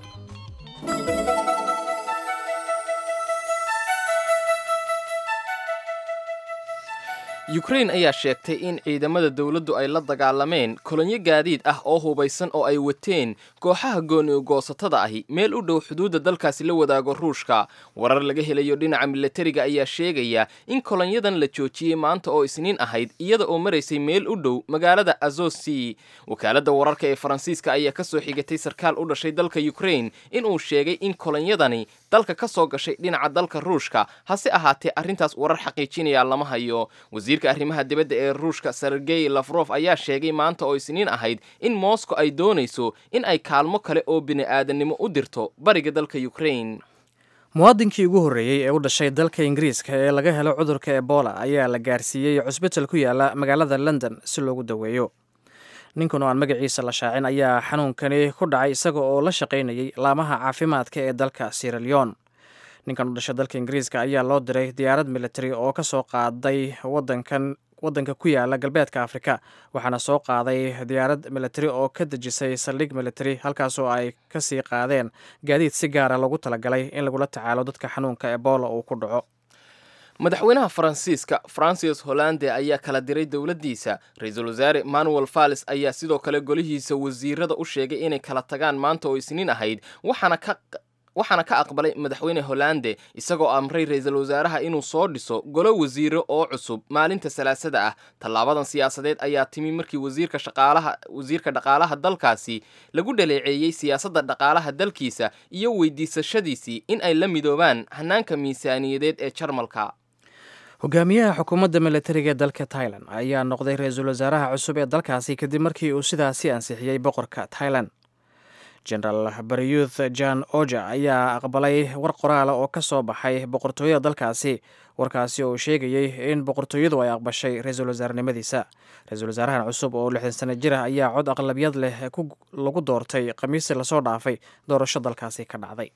yukrain ayaa sheegtay in ciidamada dowladdu ay la dagaalameen kolonyo gaadiid ah oo hubaysan oo ay wateen kooxaha gooni-goosatada ahi meel u dhow xuduudda dalkaasi la wadaago ruushka warar laga helayo dhinaca milatariga ayaa sheegaya in kolonyadan la joojiyey maanta oo isniin ahayd iyada oo maraysay meel u dhow magaalada azosi wakaaladda wararka ee faransiiska ayaa ka soo xigatay sarkaal u dhashay dalka yukrain inuu sheegay in kolonyadani dalka ka soo gashay dhinaca dalka ruushka hase ahaatee arrintaas warar xaqiijinaya lama hayo wasiirka arrimaha dibadda ee ruushka sergey lafrof ayaa sheegay maanta oo isniin ahayd in moscow ay doonayso in ay kaalmo kale oo bini-aadannimo u dirto bariga dalka ukrain muwaadinkii ugu horreeyey ee u dhashay dalka ingiriiska ee laga helo cudurka ebola ayaa la gaarsiiyey cusbital ku yaala magaalada london si loogu daweeyo ninkan oo aan magaciisa la shaacin ayaa xanuunkani ku dhacay isaga oo la shaqaynayay laamaha caafimaadka ee dalka sieraleon ninkan u dhashay dalka ingiriiska ayaa loo diray diyaarad military oo ka soo qaaday wadankan waddanka ku yaala galbeedka afrika waxaana soo qaaday diyaarad military oo ka dejisay saldhig military halkaasoo ay kasii qaadeen gaadiid si gaara loogu talagalay in lagula tacaalo dadka xanuunka ebola uu ku dhaco madaxweynaha faransiiska francis hollande ayaa kala diray dowladdiisa ra-iisul wasaare manuel falles ayaa sidoo kale golihiisa wasiirada u sheegay inay kala tagaan maanta oo isniin ahayd waxaana ka waxaana ka aqbalay madaxweyne hollande isagoo amray ra-iisul wasaaraha inuu soo dhiso golo wasiiro oo cusub maalinta salaasada ah tallaabadan siyaasadeed ayaa timi markii wasiirka shaqaalaha wasiirka dhaqaalaha dalkaasi lagu dhaleeceeyey siyaasadda dhaqaalaha dalkiisa iyo weydiisashadiisii in ay la midoobaan hanaanka miisaaniyadeed ee jarmalka hogaamiyaha xukuumadda militariga ee dalka tailan ayaa noqday ra-iisul wasaaraha cusub ee dalkaasi kadib markii uu sidaasi ansixiyey boqorka tailan genaraal baryuth jan oja ayaa aqbalay war qoraala oo ka soo baxay boqortooyada dalkaasi warkaasi oo sheegayey in boqortooyadu ay aqbashay ra-iisul wasaarenimadiisa ra-iisul wasaarahan cusub oo lixdan sano jir ah ayaa cod aqlabiyad leh lagu doortay khamiistii lasoo dhaafay doorasho dalkaasi ka dhacday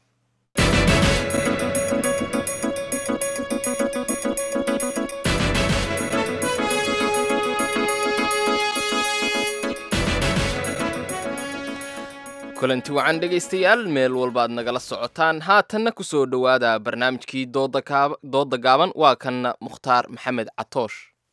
kulanti wacan dhegaystayaal meel walbaad nagala socotaan haatanna ku soo dhowaada barnaamijkii dooda gaaban waa kanna mukhtaar maxamed catoosh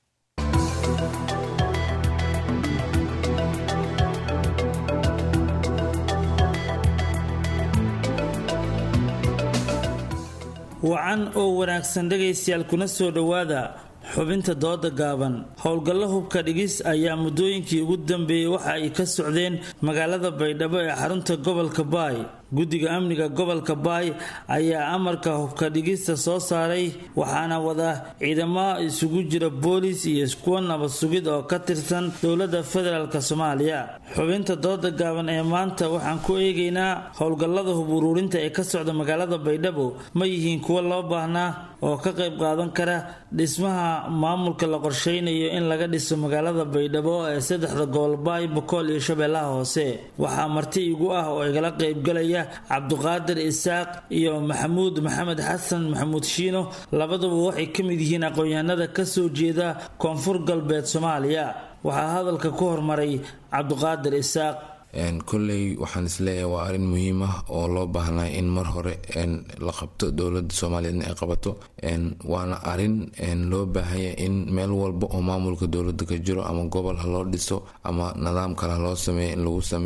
wacan oo wanaagsan dhegaystayaal kuna soo dhowaada xubinta dooda gaaban howlgallo hubka dhigis ayaa muddooyinkii ugu dambeeyey waxa ay ka socdeen magaalada baydhabo ee xarunta gobolka baay guddiga amniga gobolka baay ayaa amarka hubka dhigista soo saaray waxaana wada ciidamo isugu jira boolis iyo iskuwa nabad sugid oo ka tirsan dowladda federaalk soomaaliya xubinta dooda gaaban ee maanta waxaan ku eegaynaa howlgallada hub uruurinta ee ka socda magaalada baydhabo ma yihiin kuwo loo baahnaa oo ka qayb qaadan kara dhismaha maamulka la qorsheynayo in laga dhiso magaalada baydhabo ee saddexda gobol baay bokool iyo shabeellaha hoose waxaa marti igu ah oo igala qaybgalaya cabduqaadir isaaq iyo maxamuud maxamed xasan maxamuud shiino labaduba waxay ka mid yihiin aqoon-yahanada ka soo jeeda koonfur galbeed soomaaliya waxaa hadalka ku hormaray cabduqaadir isaaq kolley waxaan isleeyahay waa arrin muhiim ah oo loo baahnaa in mar hore la qabto dowladda soomaaliyeedna ay qabato waana arrin loo baahanya in meel walba oo maamulka dowladda ka jiro ama gobol ha loo dhiso ama nidaam kale ha loo sameeyo in lagu sameeyo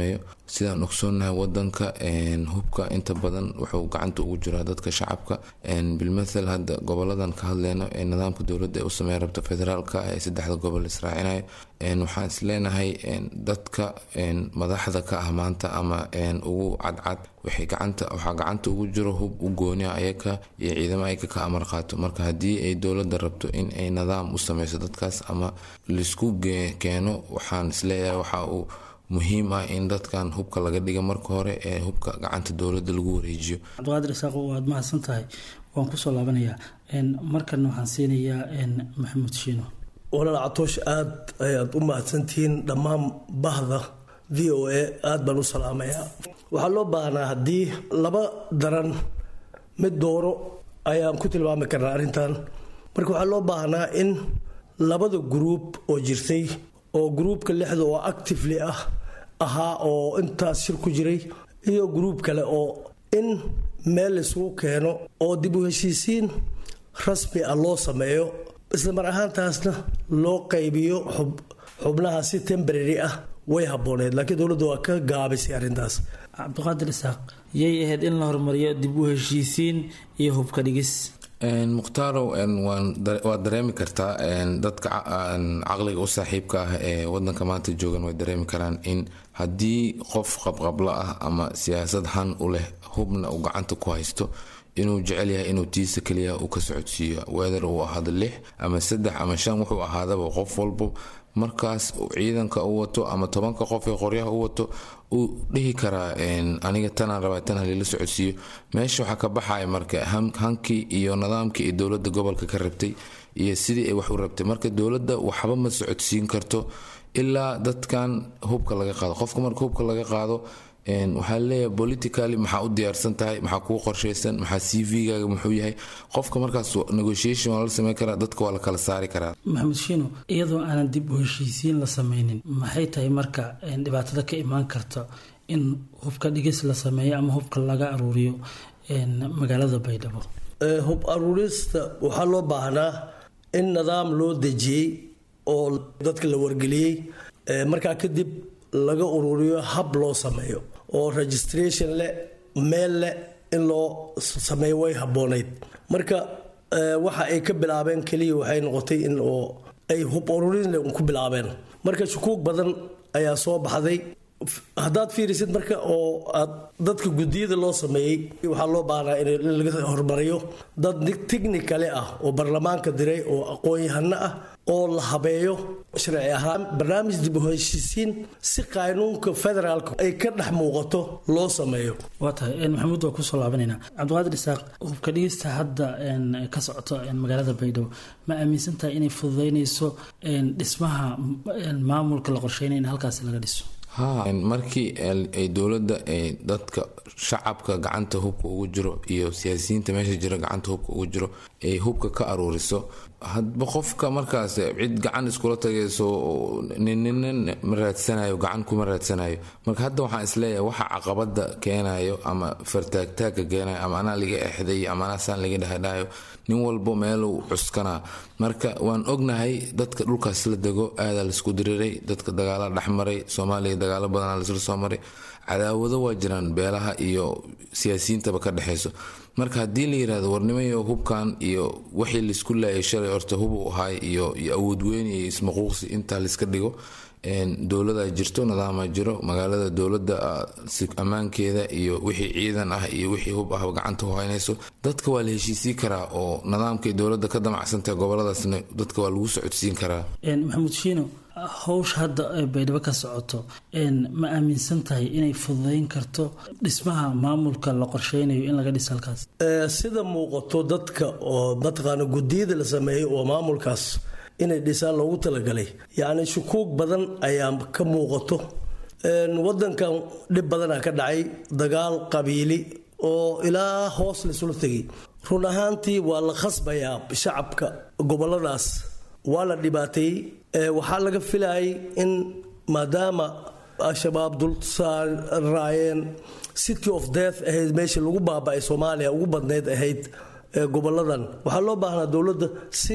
sidaan ogsoonnahay wadanka hubka inta badan wuxuu gacanta ugu jiraa dadka shacabka bilmathal hadda goboladan ka hadleyno ee nidaamka dowladda ee u sameeya rabta federaalka ee saddexda gobol israacinayo waxaan isleenahay dadka madaxda ka ah maanta ama ugu cadcad waxay gacanta waxaa gacanta ugu jiro hub u gooniya ayaka iyo ciidamo ayaka ka amar qaato marka haddii ay dowladda rabto in ay nidaam u sameyso dadkaas ama laisku keeno waxaan isleeyahay waxa uu muhiim ah in dadkan hubka laga dhiga marka hore ee hubka gacanta dowladda lagu wareejiyo cabdiqaadir isaaqo waad mahadsan tahay waan kusoo laabanayaa markana waxaan siinayaa maxamuud shiino walaal catoosh aada ayaad u mahadsantihiin dhammaan bahda v o a aada baan u salaamayaa waxaa loo baahnaa haddii laba daran mid dooro ayaan ku tilmaami karnaa arrintan marka waxaa loo baahnaa in labada gruub oo jirtay oo gruubka lixda oo actively ah ahaa oo intaas shir ku jiray iyo gruub kale oo in meel laisugu keeno oo dib u heshiisiin rasmi ah loo sameeyo isla mar ahaantaasna loo qaybiyo xubnaha si tembrary ah way habooneed laakiin dowladda waa ka gaabisay arrintaas cabdiqaadir isaaq yay ahayd in la horumariyo dib u heshiisiin iyo hubka dhigis mukhtaaro waad dareemi kartaa dadka caqliga u saaxiibka ah ee wadanka maanta joogan way dareemi karaan in haddii qof qabqablo ah ama siyaasad han u leh hubna uu gacanta ku haysto inuu jecel yahay inuu tiisa keliya uu ka socodsiiyo weather uu ahaado lix ama saddex ama shan wuxuu ahaadaba qof walbo markaas ciidanka u wato ama tobanka qof ee qoryaha u wato uu dhihi karaa aniga tanaan rabaa tan halila socodsiiyo meesha waxaa ka baxaya marka hankii iyo nidaamkii ay dowladda gobolka ka rabtay iyo sidii ay wax u rabtay marka dowladda waxba ma socodsiin karto ilaa dadkan hubka laga qaado qofka marka hubka laga qaado waxaa leeyahay politically maxaa u diyaarsan tahay maxaa kuu qorshaysan maxaa c v-gaaga muxuu yahay qofka markaas negotiation waa la sameyn karaa dadka waa la kala saari karaa maxamed shiino iyadoo aanan dib u heshiisiin la sameynin maxay tahay marka dhibaatada ka imaan karta in hubka dhigis la sameeyo ama hubka laga aruuriyo magaalada baydhabo hub aruurista waxaa loo baahnaa in nidaam loo dejiyey oo dadka la wargeliyey markaa kadib laga ururiyo hab loo sameeyo oo registration leh meel leh in loo sameeyo way habboonayd marka waxa ay ka bilaabeen keliya waxay noqotay in oo ay hub ururin ku bilaabeen marka shukuug badan ayaa soo baxday haddaad fiirisid marka oo aad dadka gudiyada loo sameeyey waxaa loo baahnaa in laga hormariyo dad technicale ah oo baarlamaanka diray oo aqoon-yahano ah oo la habeeyo sharci ahaan barnaamij dib u heshiisiin si qaanuunka federaalka ay ka dhex muuqato loo sameeyo waa tahay maxamuud waa kusoo laabanaynaa cabdiqaadir isaaq hubka dhigista hadda ka socoto magaalada baydhabo ma aaminsan tahay inay fududeynayso dhismaha maamulka la qorsheynaya in halkaasi laga dhiso ha markii ay dowladda dadka shacabka gacanta hubka ugu jiro iyo siyaasiyiinta meesha jira gacanta hubka ugu jiro ay hubka ka aruuriso hadba qofka markaas cid gacan iskula tagayso ninina ma raadsanayo gacan kuma raadsanayo marka hadda waxaan isleeyahay waxa caqabada keenayo ama fartaagtaagka keenayo ama anaa laga exday ama anaa saan laga dhahadhayo nin walbo meeluu cuskanaa marka waan ognahay dadka dhulkaas la dego aadaa laisku diriiray dadka dagaala dhexmaray soomaaliya dagaalo badanaa laisla soo maray cadaawado waa jiraan beelaha iyo siyaasiyiintaba ka dhexayso marka haddii la yirahdo warnimayo hubkan iyo wixii laisku laayay shalay horta hubu ahaay iyo awood weyn iyo ismaquuqsi intaa laiska dhigo dowlada jirto nidaama jiro magaalada dowlada ammaankeeda iyo wixii ciidan ah iyo wixii hub ah gacanta u haynayso dadka waa la heshiisii karaa oo nidaamkay dowlada ka damacsantahay goboladaasna dadka waa lagu socodsiin karaa maxamuud shiino howsha hadda baydhabo ka socoto ma aaminsan tahay inay fududeyn karto dhismaha maamulka la qorsheynayo in laga dhiso halkaas sida muuqato dadka oo mataqaana gudiyada la sameeyey oo maamulkaas inay dhisaan loogu talagalay yacni shukuug badan ayaa ka muuqato wadankan dhib badanaa ka dhacay dagaal qabiili oo ilaa hoos laisula tegay run ahaantii waa la khasbayaa shacabka goboladaas waa la dhibaateeyey waxaa laga filayay in maadaama al-shabaab dul saaraayeen city of death ahayd meesha lagu baaba-ay soomaaliya ugu badnayd ahayd goboladan waxaa loo baahnaa dowladda si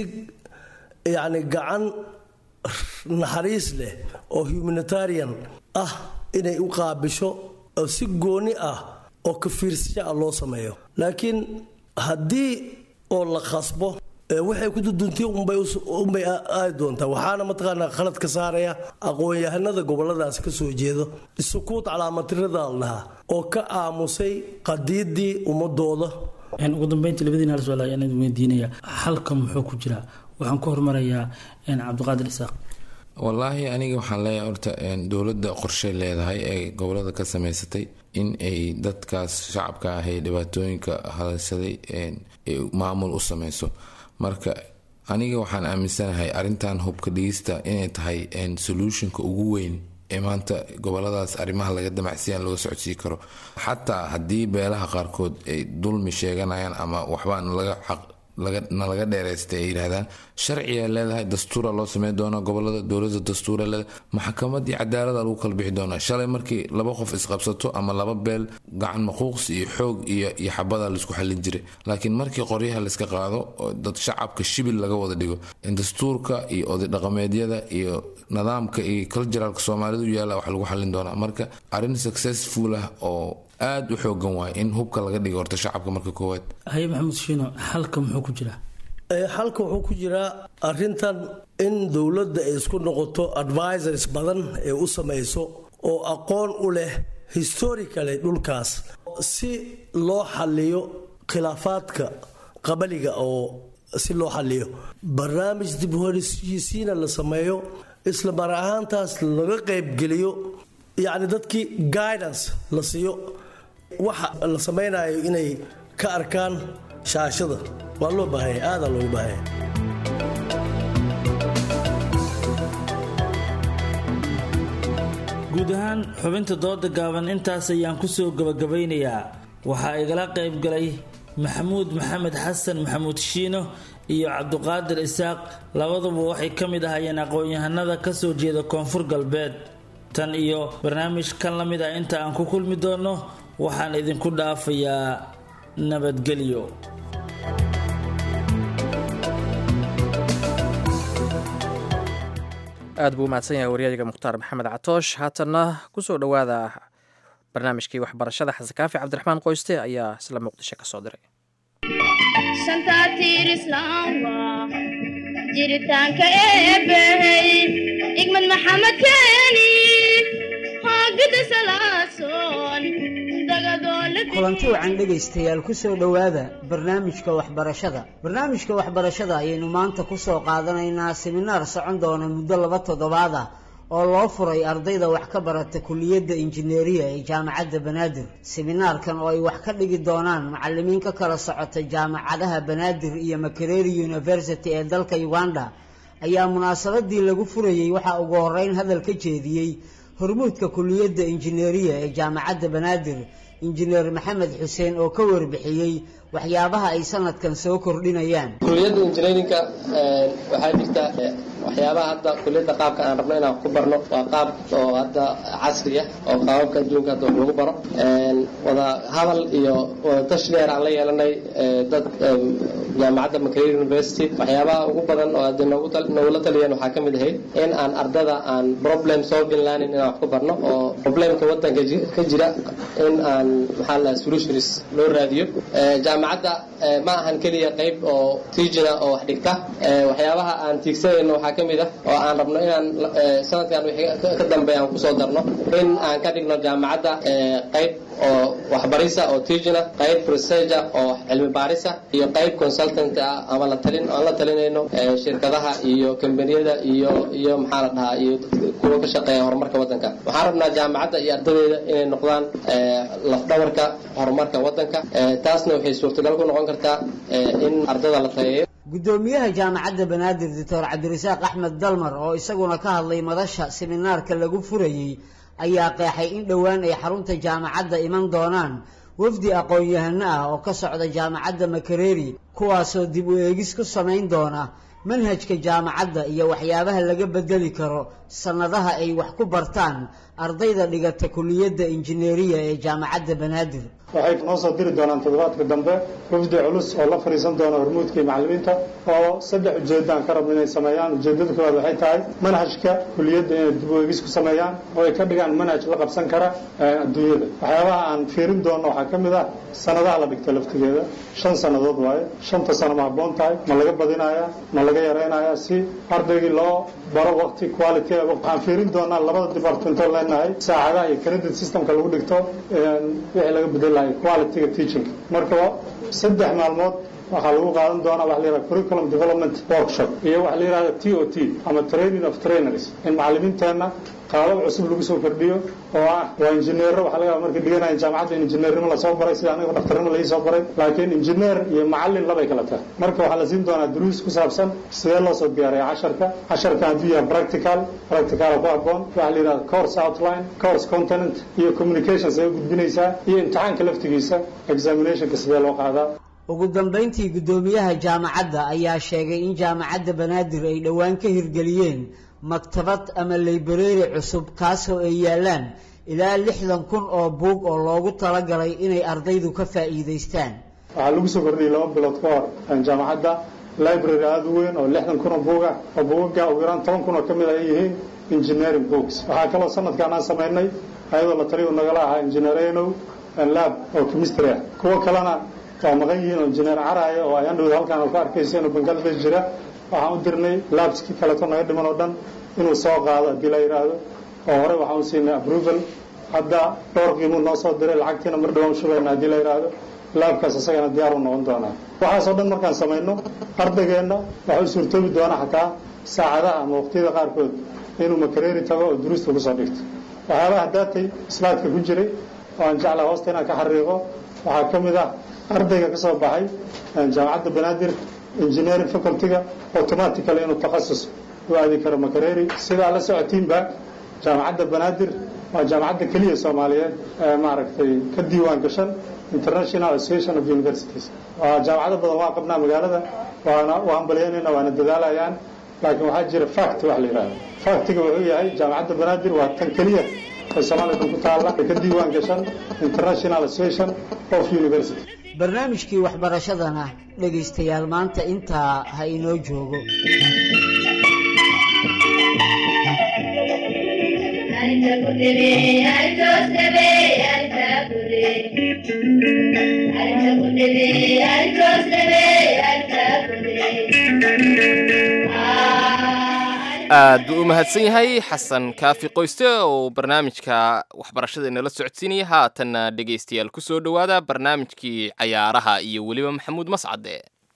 yacni gacan naxariis leh oo humanitarian ah inay u qaabisho oo si gooni ah oo ka fiirsasho ah loo sameeyo laakiin haddii oo la khasbo waxay ku duduntii unbay aadi doontaa waxaana mataqaanaa khalad ka saaraya aqoon-yahanada goboladaas ka soo jeedo sukuud calaamatirada la dhahaa oo ka aamusay qadiidii ummadooda ugu dambeyntii labadiina hal su-aal ayaan idin weydiinaya halka muxuu ku jiraa waxaan ku hormarayaa cabdiqaadir isaaq wallaahi aniga waxaan leeyahay horta dowladda qorshay leedahay ee gobolada ka samaysatay in ay dadkaas shacabka ah ee dhibaatooyinka hadashaday maamul u sameyso marka aniga waxaan aaminsanahay arintan hubka dhigista inay tahay solutionka ugu weyn ee maanta goboladaas arrimaha laga damacsiyaan looga socodsii karo xataa haddii beelaha qaarkood ay dulmi sheeganayaan ama waxbaa nalaga dheeraystay ay yidhahdaan sharciga leedahay dastuura loo sameyn doonaa gobolada dowlada dastuura leedahay maxkamad iyo cadaalada lagu kala bixi doonaa shalay markii laba qof isqabsato ama laba beel gacan maquuqs iyo xoog iyo iyo xabada laisku xallin jiray laakiin markii qoryaha layska qaado oo dad shacabka shibil laga wada dhigo dastuurka iyo oday dhaqameedyada iyo nidaamka iyo culturalka soomaalidu yaalla wax lagu xallin doonaa marka arrin successful ah oo aada u xoogan waay in hubka laga dhigo horta shacabka marka koowaad haye maxamuud shiino halka muxuu ku jiraa halka wuxuu ku jiraa arintan in dowladda ay isku noqoto advisors badan ee u samayso oo aqoon u leh historically dhulkaas si loo xaliyo khilaafaadka qabaliga oo si loo xaliyo barnaamij dib u heshiisiina la sameeyo isla mar ahaantaas laga qaybgeliyo yacni dadkii guidance la siiyo waxa la samaynayo inay ka arkaan shaashada waa loo baahanya aadaa loogu baahanya guud ahaan xubinta dooda gaaban intaas ayaan ku soo gabagabaynayaa waxaa igala qayb galay maxamuud maxamed xasan maxamuud shiino iyo cabduqaadir isaaq labaduba waxay ka mid ahayeen aqoon-yahanada ka soo jeeda koonfur galbeed tan iyo barnaamij kan la mid ah inta aan ku kulmi doonno waxaan idinku dhaafayaa nabadgelyo aad buu umahadsan yahay waryaadiga mukhtaar maxamed catoosh haatanna kusoo dhowaada barnaamijkii waxbarashada xasankaafi cabdiraxmaan qoyste ayaa isla muqdisho ka soo diray jiritaanka eebbahey igmad maxamed keeni hoogada salaasoon kulanti wacan dhegaystayaal ku soo dhowaada barnaamijka waxbarashada barnaamijka waxbarashada ayaynu maanta ku soo qaadanaynaa siminaar socon doona muddo laba toddobaad ah oo loo furay ardayda wax ka barata kuliyadda injineeriya ee jaamacadda banaadir siminaarkan oo ay wax ka dhigi doonaan macalimiin ka kala socota jaamacadaha banaadir iyo makereri university ee dalka uganda ayaa munaasabadii lagu furayey waxaa ugu horeyn hadal ka jeediyey hormuudka kuliyadda injineeriya ee jaamacadda banaadir injineer maxamed xuseen oo ka warbixiyey waxyaabaha ay sanadkan soo kordhinayaan kuliyadda injineerinka waxaa jirta waxyaabaha hadda kuliyadda qaabka aan rabno inaan ku barno waa qaab oo hadda casri ah oo qaababka adduunka hadda wax lagu baro wada hadal iyo wada tashi dheer aan la yeelanay dad jaamacadda makerere university waxyaabaha ugu badan oo hadda noogula taliyeen waxaa ka mid ahayd in aan ardada aan problem solving learning inaan wax ku barno oo problemka wadanka ka jira in aan maxaa la solutions loo raadiyo jaamacadda ma ahan keliya qayb oo tiijina oo wax dhigta waxyaabaha aan tiigsanayno waxaa ka mid ah oo aan rabno inaan sanadkan wixii ka dambeeya aan kusoo darno in aan ka dhigno jaamacadda qayb oo waxbarisa oo tiijina qayb researcha oo cilmi baarisa iyo qayb consultant ah ama la talin aan la talinayno shirkadaha iyo kambaniyada iyo iyo maxaa la dhahaa iyo kuwa ka shaqeeya horumarka wadanka waxaan rabnaa jaamacadda iyo ardadeeda inay noqdaan lafdhabarka horumarka wadanka taasna waxay suurtagal ku noqon kartaa in ardada la tayeeyo gudoomiyaha jaamacadda banaadir doctor cabdirasaaq axmed dalmar oo isaguna ka hadlay madasha siminaarka lagu furayey ayaa qeexay in dhowaan ay xarunta jaamacadda iman doonaan wafdi aqoon-yahano ah oo ka socda jaamacadda makereri kuwaasoo dib u eegis ku samayn doona manhajka jaamacadda iyo waxyaabaha laga bedeli karo sannadaha ay wax ku bartaan ardayda dhigata kuliyadda injineeriya ee jaamacadda banaadir waxay noo soo diri doonaan toddobaadka dambe wafdi culus oo la fadhiisan doona hormuudka iyo macallimiinta oo saddex ujeeddo aan ka rabno inay sameeyaan ujeeddada koowaad waxay tahay manhajka kuliyadda inay dib u eegis ku sameeyaan oo ay ka dhigaan manhaj la qabsan kara adduunyada waxyaabaha aan fiirin doono waxaa ka mid ah sanadaha la dhigta laftigeeda shan sannadood waaye shanta sano ma habboon tahay ma laga badinayaa ma laga yaraynayaa si ardaygii loo baro waqti quality waxaan fiirin doonaa labada departmentoo leenahay saacadaha iyo credit systemka lagu dhigto wixii laga bedelahay qualityga teaching marka saddex maalmood waxaa lagu qaadan doonaa waxa la yidhaha curriculum development workshop iyo waxa la yidhahda t o t ama training of trainers in macallimiinteenna qaabab cusub lagu soo kordhiyo oo ah waa injineero waxa laga yaaba markay dhiganayan jaamacadda in injineernimo lasoo baray sida aniga dhaktarnimo laii soo baray laakiin injineer iyo macallin labay kala tahay marka waxaa la siin doonaa duruus ku saabsan sidee loo soo diyaariya casharka casharka hadduu yahay practical practicala ku habboon waxa la yidhahda course outline course content iyo communication sidee gudbinaysaa iyo imtixaanka laftigiisa examinationka sidee loo qaadaa ugu dambayntii guddoomiyaha jaamacadda ayaa sheegay in jaamacadda banaadir ay dhowaan ka hirgeliyeen maktabad ama laybareeri cusub kaasoo ay yaalaan ilaa lixdan kun oo buug oo loogu talagalay inay ardaydu ka faa'iidaystaan waxaa lagu soo kordhiyey laba bilood ka hor jaamacadda library aada u weyn oo lixdan kun oo buug ah oo buugaga ugu yaraan toban kun oo ka mid ay yihiin engineering books waxaa kaloo sanadkan aan samaynay ayadoo la taliyu nagala ahaa engineerenow lab oo chemistry ah kuwo kalena waa maqan yihiin oo engineer caraya oo ay andhowda halkaan oo ka arkaysa inuu bangladesh jira waxaan u dirnay labskii kaleeto naga dhiman oo dhan inuu soo qaado haddii la yidhaahdo oo horey waxaan u siinay approval hadda dhowr qiimuu noo soo diray lacagtiina mar dhawaan shubayna haddii la yidhaahdo laabkaas isagana diyaar u noqon doonaa waxaasoo dhan markaan samayno ardaygeenna waxa u suurtoobi doona xataa saacadaha ama waqtiyada qaarkood inuu makareeri tago oo duruusta ugu soo dhigto waxyaabaha daatay slaadka ku jiray oo aan jeclaa hoosta inaan ka xariiqo waxaa ka mid ah ardayga ka soo baxay jaamacadda banaadir engineering facultyga automatically inuu takhasus u aadi karo makareeri sidaa la socotiinba jaamacadda banaadir waa jaamacadda keliya soomaaliyeed ee maaragtay ka diiwaan gashan international association of universities waa jaamacado badan waa qabnaa magaalada waana u hambalyaynayna waana dadaalayaan laakiin waxaa jira fact wax la yidhahdo factiga wuxuu yahay jaamacadda banaadir waa tan keliya ee soomaaliya dhan ku taalla ee ka diiwaan gashan international association of university barnaamijkii waxbarashadana dhegaystayaal maanta intaa ha inoo joogo aad buu u mahadsan yahay xasan kaafi qoyste oo barnaamijka waxbarashada inala socodsiinaya haatanna dhegaystayaal ku soo dhowaada barnaamijkii cayaaraha iyo weliba maxamuud mascade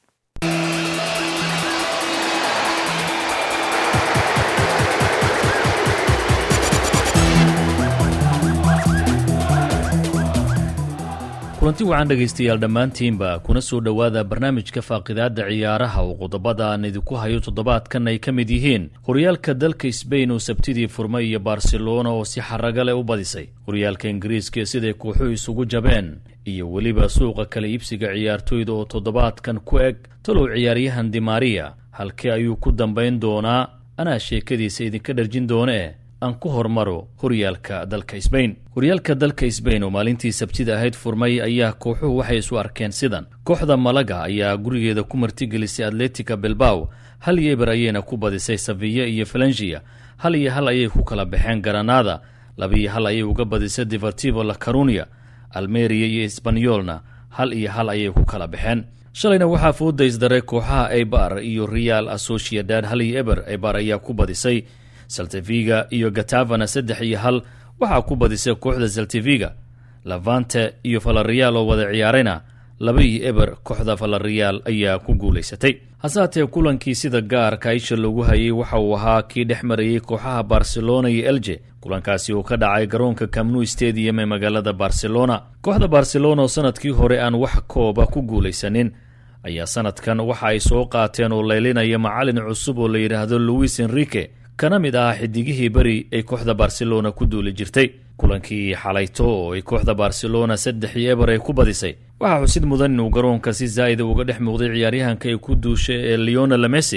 kulanti wacan dhegaystayaal dhammaantiinba kuna soo dhowaada barnaamijka faaqidaadda ciyaaraha oo qodobada aan idinku hayo toddobaadkan ay ka mid yihiin horyaalka dalka sbain oo sabtidii furmay iyo barcelona oo si xaraga leh u badisay horyaalka ingiriiska siday kooxuhu isugu jabeen iyo weliba suuqa kala iibsiga ciyaartoyda oo toddobaadkan ku eg talow ciyaaryahan dimaria halkee ayuu ku dambayn doonaa anaa sheekadiisa idinka dharjin doonee aan ku hormaro horyaalka dalka sbain horyaalka dalka sbain oo maalintii sabtida ahayd furmay ayaa kooxuhu waxay isu arkeen sidan kooxda malaga ayaa gurigeeda ku martigelisay atletica bilbaw hal iyo eber ayayna ku badisay saviya iyo falangia hal iyo hal ayay ku kala baxeen garanada labiiyo hal ayay uga badisay divertivo la carunia almeria iyo esbanyolna hal iyo hal ayay ku kala baxeen shalayna waxaa fooda isdaray kooxaha ebar iyo real associadad hal iyo eber ebar ayaa ku badisay salteviga iyo gatavana saddex iyo hal waxaa ku badisay kooxda salteviga lavante iyo falariyaal oo wada ciyaarayna laba iyo eber kooxda falariyaal ayaa ku guulaysatay hase haatee kulankii sida gaarka isha loogu hayay waxa uu ahaa kii dhex marayey kooxaha barcelona iyo elje kulankaasi uu ka dhacay garoonka camnu stadium ee magaalada barcelona kooxda barcelona oo sanadkii hore aan wax kooba ku guulaysanin ayaa sanadkan waxa ay soo qaateen oo laylinaya macalin cusub oo la yidhaahdo louis enrique kana mid ah xidigihii beri ay kooxda barcelona ku duuli jirtay kulankii xalayto oo ay kooxda barcelona saddex iyo eber ay ku badisay waxaa xusid mudan inuu garoonka si zaa'ida uga dhex muuqday ciyaaryahanka ay ku duushay ee leonel messi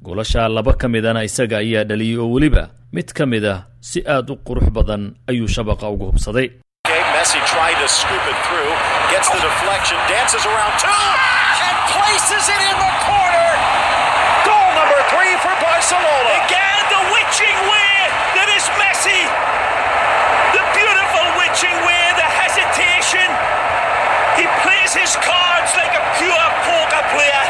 goolasha laba ka midana isaga ayaa dhaliyey oo weliba mid ka mid ah si aad u qurux badan ayuu shabaqa ugu hubsaday Messi tried to scoop it through, gets the deflection, dances around two, and places it in the corner. Goal number three for Barcelona. Again, the witching weir that is Messi. The beautiful witching weir, the hesitation. He plays his cards like a pure poker player.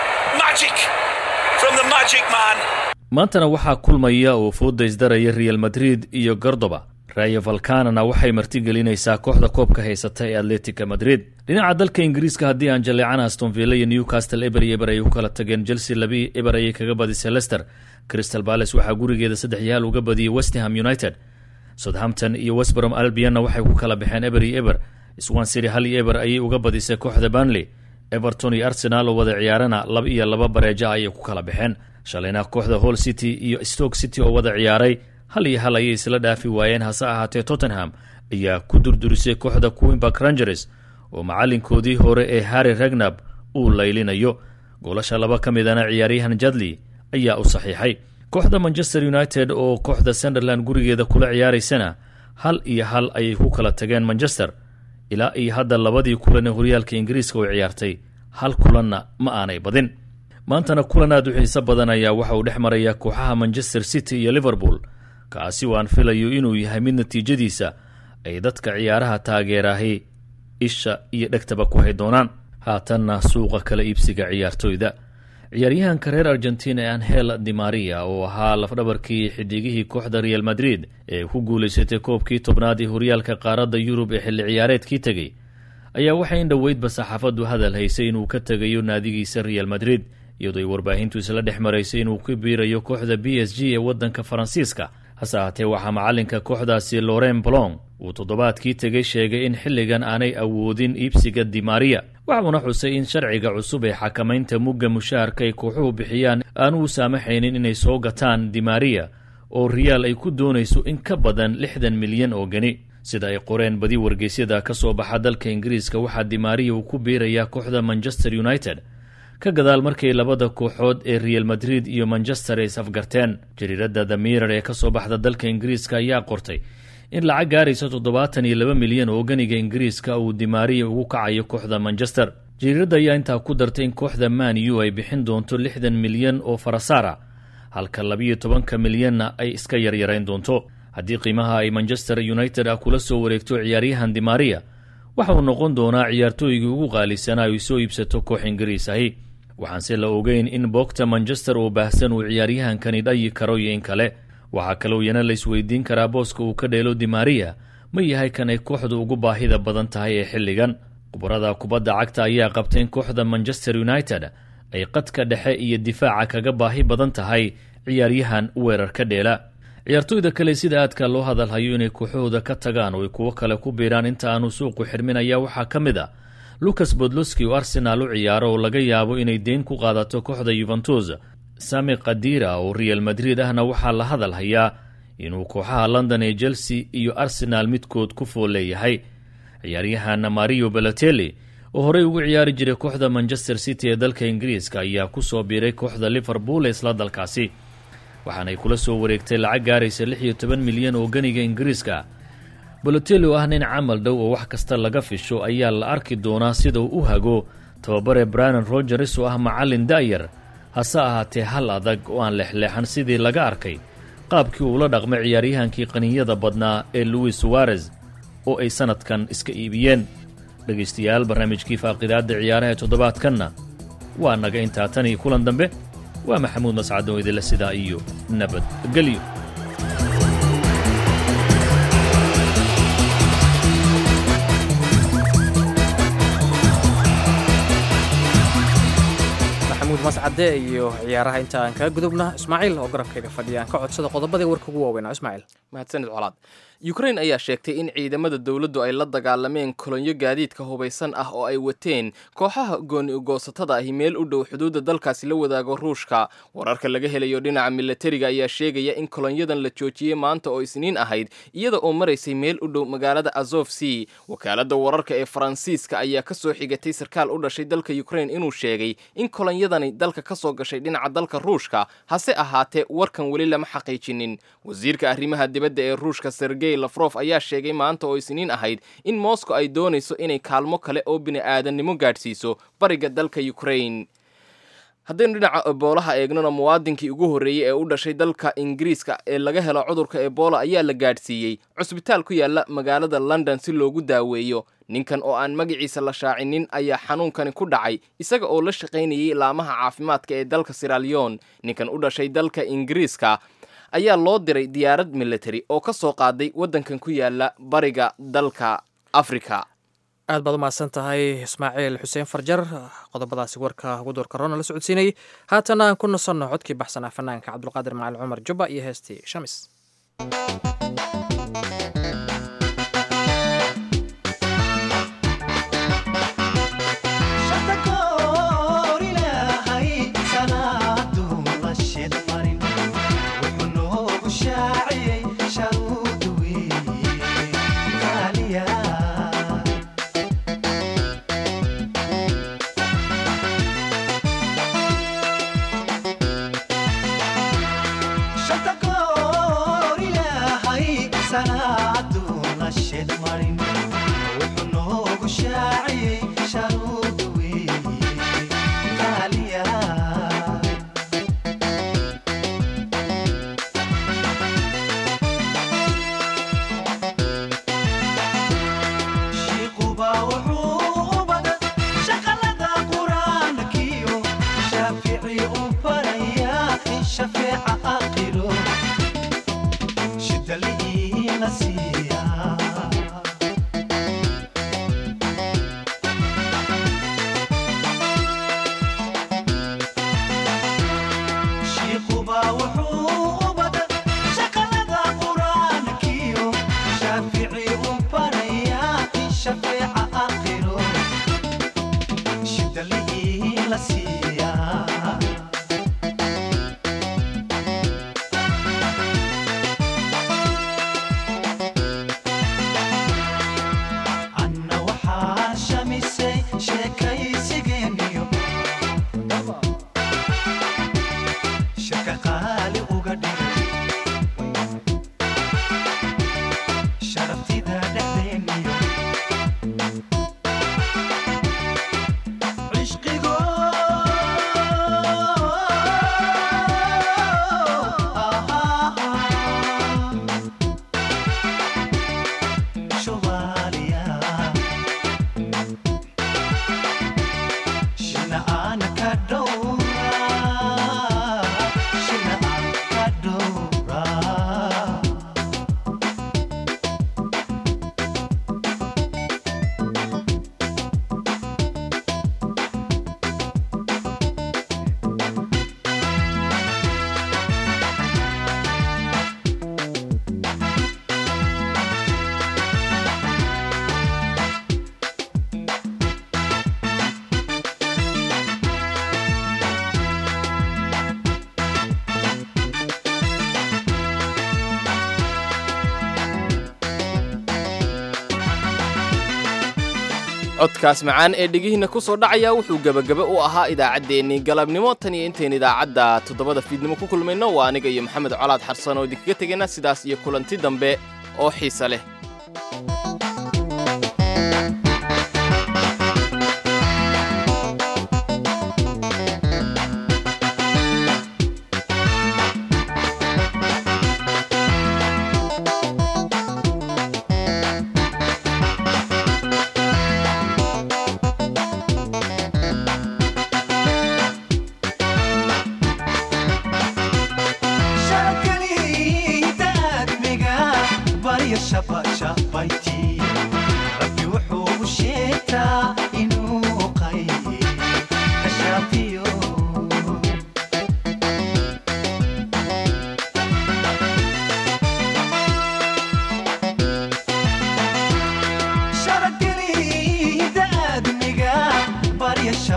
Magic from the magic man. maantana waxaa kulmaya oo fooda isdaraya real madrid iyo gordoba rayo valkanana waxay martigelinaysaa kooxda koobka haysata ee atletica madrid dhinaca dalka ingiriiska haddii aan jaleecan astonville iyo newcastle eber iyo eber ay u kala tageen chelsea labi eber ayay kaga badisay lester crystal bales waxaa gurigeeda saddex iyo hal uga badiyey westham united southampton iyo westbrom albianna waxay ku kala baxeen eber iyo eber swansiri hal iyo eber ayay uga badisay kooxda banley everton iyo arsenal oo wada ciyaarana laba iyo laba bareeja ayay ku kala baxeen shalayna kooxda hall city iyo stoke city oo wada ciyaaray hal iyo hal ayay isla dhaafi waayeen hase ahaatee tottenham ayaa ku durdurisay kooxda queenbark rangers oo macalinkoodii hore ee harry ragnab uu laylinayo goolasha laba ka midana ciyaaryahan jadley ayaa u saxiixay kooxda manchester united oo kooxda sunderland gurigeeda kula ciyaaraysana hal iyo hal ayay ku kala tageen manchester ilaa iyo hadda labadii kulan ee horyaalka ingiriiska oo ciyaartay hal kulanna ma aanay badin maantana kulan aad u xiiso badan ayaa waxa uu dhex marayaa kooxaha manchester city iyo liverpool kaasi waan filayo inuu yahay mid natiijadiisa ay dadka ciyaaraha taageerahay isha iyo dhegtaba ku hay doonaan haatanna suuqa kala iibsiga ciyaartoyda ciyaaryahanka reer argentina ee anhel dimaria oo ahaa lafdhabarkii xidigihii kooxda real madrid ee ku guulaysatay koobkii tobnaad ee horyaalka qaaradda yurub ee xilli ciyaareedkii tegey ayaa waxay in dhoweydba saxaafaddu hadal haysay inuu ka tegayo naadigiisa real madrid iyadoo ay warbaahintu isla dhex maraysay inuu ku biirayo kooxda b s g ee waddanka faransiiska hase ahaatee waxaa macalinka kooxdaasi loren blong uu toddobaadkii tegey sheegay in xilligan aanay awoodin iibsiga dimaria waxuuna xusay in sharciga cusub ee xakamaynta mugga mushaharka ay kooxuhu bixiyaan aanu u saamaxaynin inay soo gataan dimaria oo riyaal ay ku doonayso in ka badan lixdan milyan oo geni sida ay qoreen badi wargeysyada ka soo baxa dalka ingiriiska waxaa dimaria uu ku biirayaa kooxda manchester united ka gadaal markay labada kooxood ee real madrid iyo manchester ay isafgarteen jariiradda the mirar ee ka soo baxda dalka ingiriiska ayaa qortay in lacag gaaraysa toddobaatan iyo laba milyan oo ganiga ingiriiska uu dimaria ugu kacayo kooxda manchester jariiradda ayaa intaa ku dartay in kooxda man u ay bixin doonto lixdan milyan oo farasaara halka labiyo tobanka milyanna ay iska yaryarayn doonto haddii qiimaha ay manchester united ah kula soo wareegto ciyaaryahan dimaria waxa uu noqon doonaa ciyaartooygii ugu qaalisanaa ay soo iibsato koox ingiriis ahi waxaanse la ogeyn in boogta manchester oo baahsan uu ciyaaryahankani dhayi karo iyo in kale waxaa kaloo iyana la isweydiin karaa booska uu ka dheelo dimaria ma yahay kan ay kooxdu ugu baahida badan tahay ee xilligan khubarada kubadda cagta ayaa qabtay in kooxda manchester united ay qadka dhexe iyo difaaca kaga baahi badan tahay ciyaaryahan weerar ka dheela ciyaartoyda kale sida aadka loo hadalhayo inay kooxahooda ka tagaan oo ay kuwo kale ku biiraan inta aanu suuqu xirmin ayaa waxaa ka mid a lucas bodloski oo arsenaal u ciyaaro oo laga yaabo inay deyn ku qaadato kooxda yuventus sami kadira oo real madrid ahna waxaa la hadal hayaa inuu kooxaha london ee chelsea iyo arsenaal midkood ku fool leeyahay ciyaaryahan mario beloteli oo horey ugu ciyaari jiray kooxda manchester city ee dalka ingiriiska ayaa ku soo biiray kooxda liverpool ee isla dalkaasi waxaanay kula soo wareegtay lacag gaaraysa lix iyo toban milyan oo ganiga ingiriiska bolotelli oo ah nin camal dhow oo wax kasta laga fisho ayaa la arki doonaa sida uu u hago tababare brian rogers oo ah macallin da'yar hase ahaatee hal adag oo aan leexleexan sidii laga arkay qaabkii uula dhaqmay ciyaaryahankii qaninyada badnaa ee louis suwarez oo ay sannadkan iska iibiyeen dhegaystayaal barnaamijkii faaqidaadda ciyaaraha ee toddobaadkanna waa naga intaa tan iyo kulan dambe waa maxamuud mascad oo idinla sidaa iyo nabadgelyo maxamuud mascade iyo ciyaaraha inta aan kaga gudubna ismaaciil oo garabkayga fadhiya aan ka codsada qodobadii warka ugu waaweynaa ismaaciil mahadsanid colaad yukrain ayaa sheegtay in ciidamada dowladdu ay la dagaalameen kolonyo gaadiidka hubaysan ah oo ay wateen kooxaha gooni ugoosatada ahi meel u dhow xuduudda dalkaasi la wadaago ruushka wararka laga helayo dhinaca milatariga ayaa sheegaya in kolonyadan la joojiyey maanta oo isniin ahayd iyada oo maraysay meel u dhow magaalada azof c wakaaladda wararka ee faransiiska ayaa ka soo xigatay sarkaal u dhashay dalka yukrain inuu sheegay in kolonyadani dalka ka soo gashay dhinaca dalka ruushka hase ahaatee warkan weli lama xaqiijinin wasiirka arrimaha dibadda ee ruushka sergey lafrof ayaa sheegay maanta oo isniin ahayd in moscow ay doonayso inay kaalmo kale oo bini'aadannimo gaadhsiiso bariga dalka yukrain haddaynu dhinaca eboolaha eegnona muwaadinkii ugu horreeyey ee u dhashay dalka ingiriiska ee laga helo cudurka ebola ayaa la gaadhsiiyey cusbitaal ku yaala magaalada london si loogu daaweeyo ninkan oo aan magaciisa la shaacinin ayaa xanuunkani ku dhacay isaga oo la shaqaynayay laamaha caafimaadka ee dalka siralion ninkan u dhashay dalka ingiriiska ayaa loo diray diyaarad military oo ka soo qaaday waddankan ku yaala bariga dalka afrika aad baad u mahadsan tahay ismaaciil xuseen farjar qodobadaasi warka ugu doorka roona la socodsiinayay haatana aan ku nasanno codkii baxsanaa fanaanka cabdulqaadir macalin cumar jubba iyo heestii shamis codkaas macaan ee dhegihiinna ku soo dhacaya wuxuu gebagaba u ahaa idaacaddeenii galabnimo tan iyo intayn idaacadda toddobada fiidnimo ku kulmayno waa aniga iyo maxamed colaad xarsan oo idinkaga tegayna sidaas iyo kulanti dambe oo xiise leh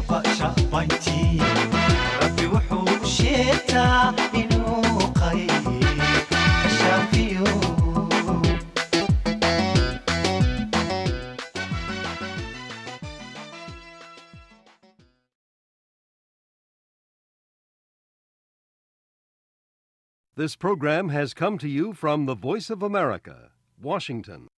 shabashabayntii rabbi wuxuu u sheegtaa inuu qayb ka shaafiyo This program has come to you from the Voice of America, Washington.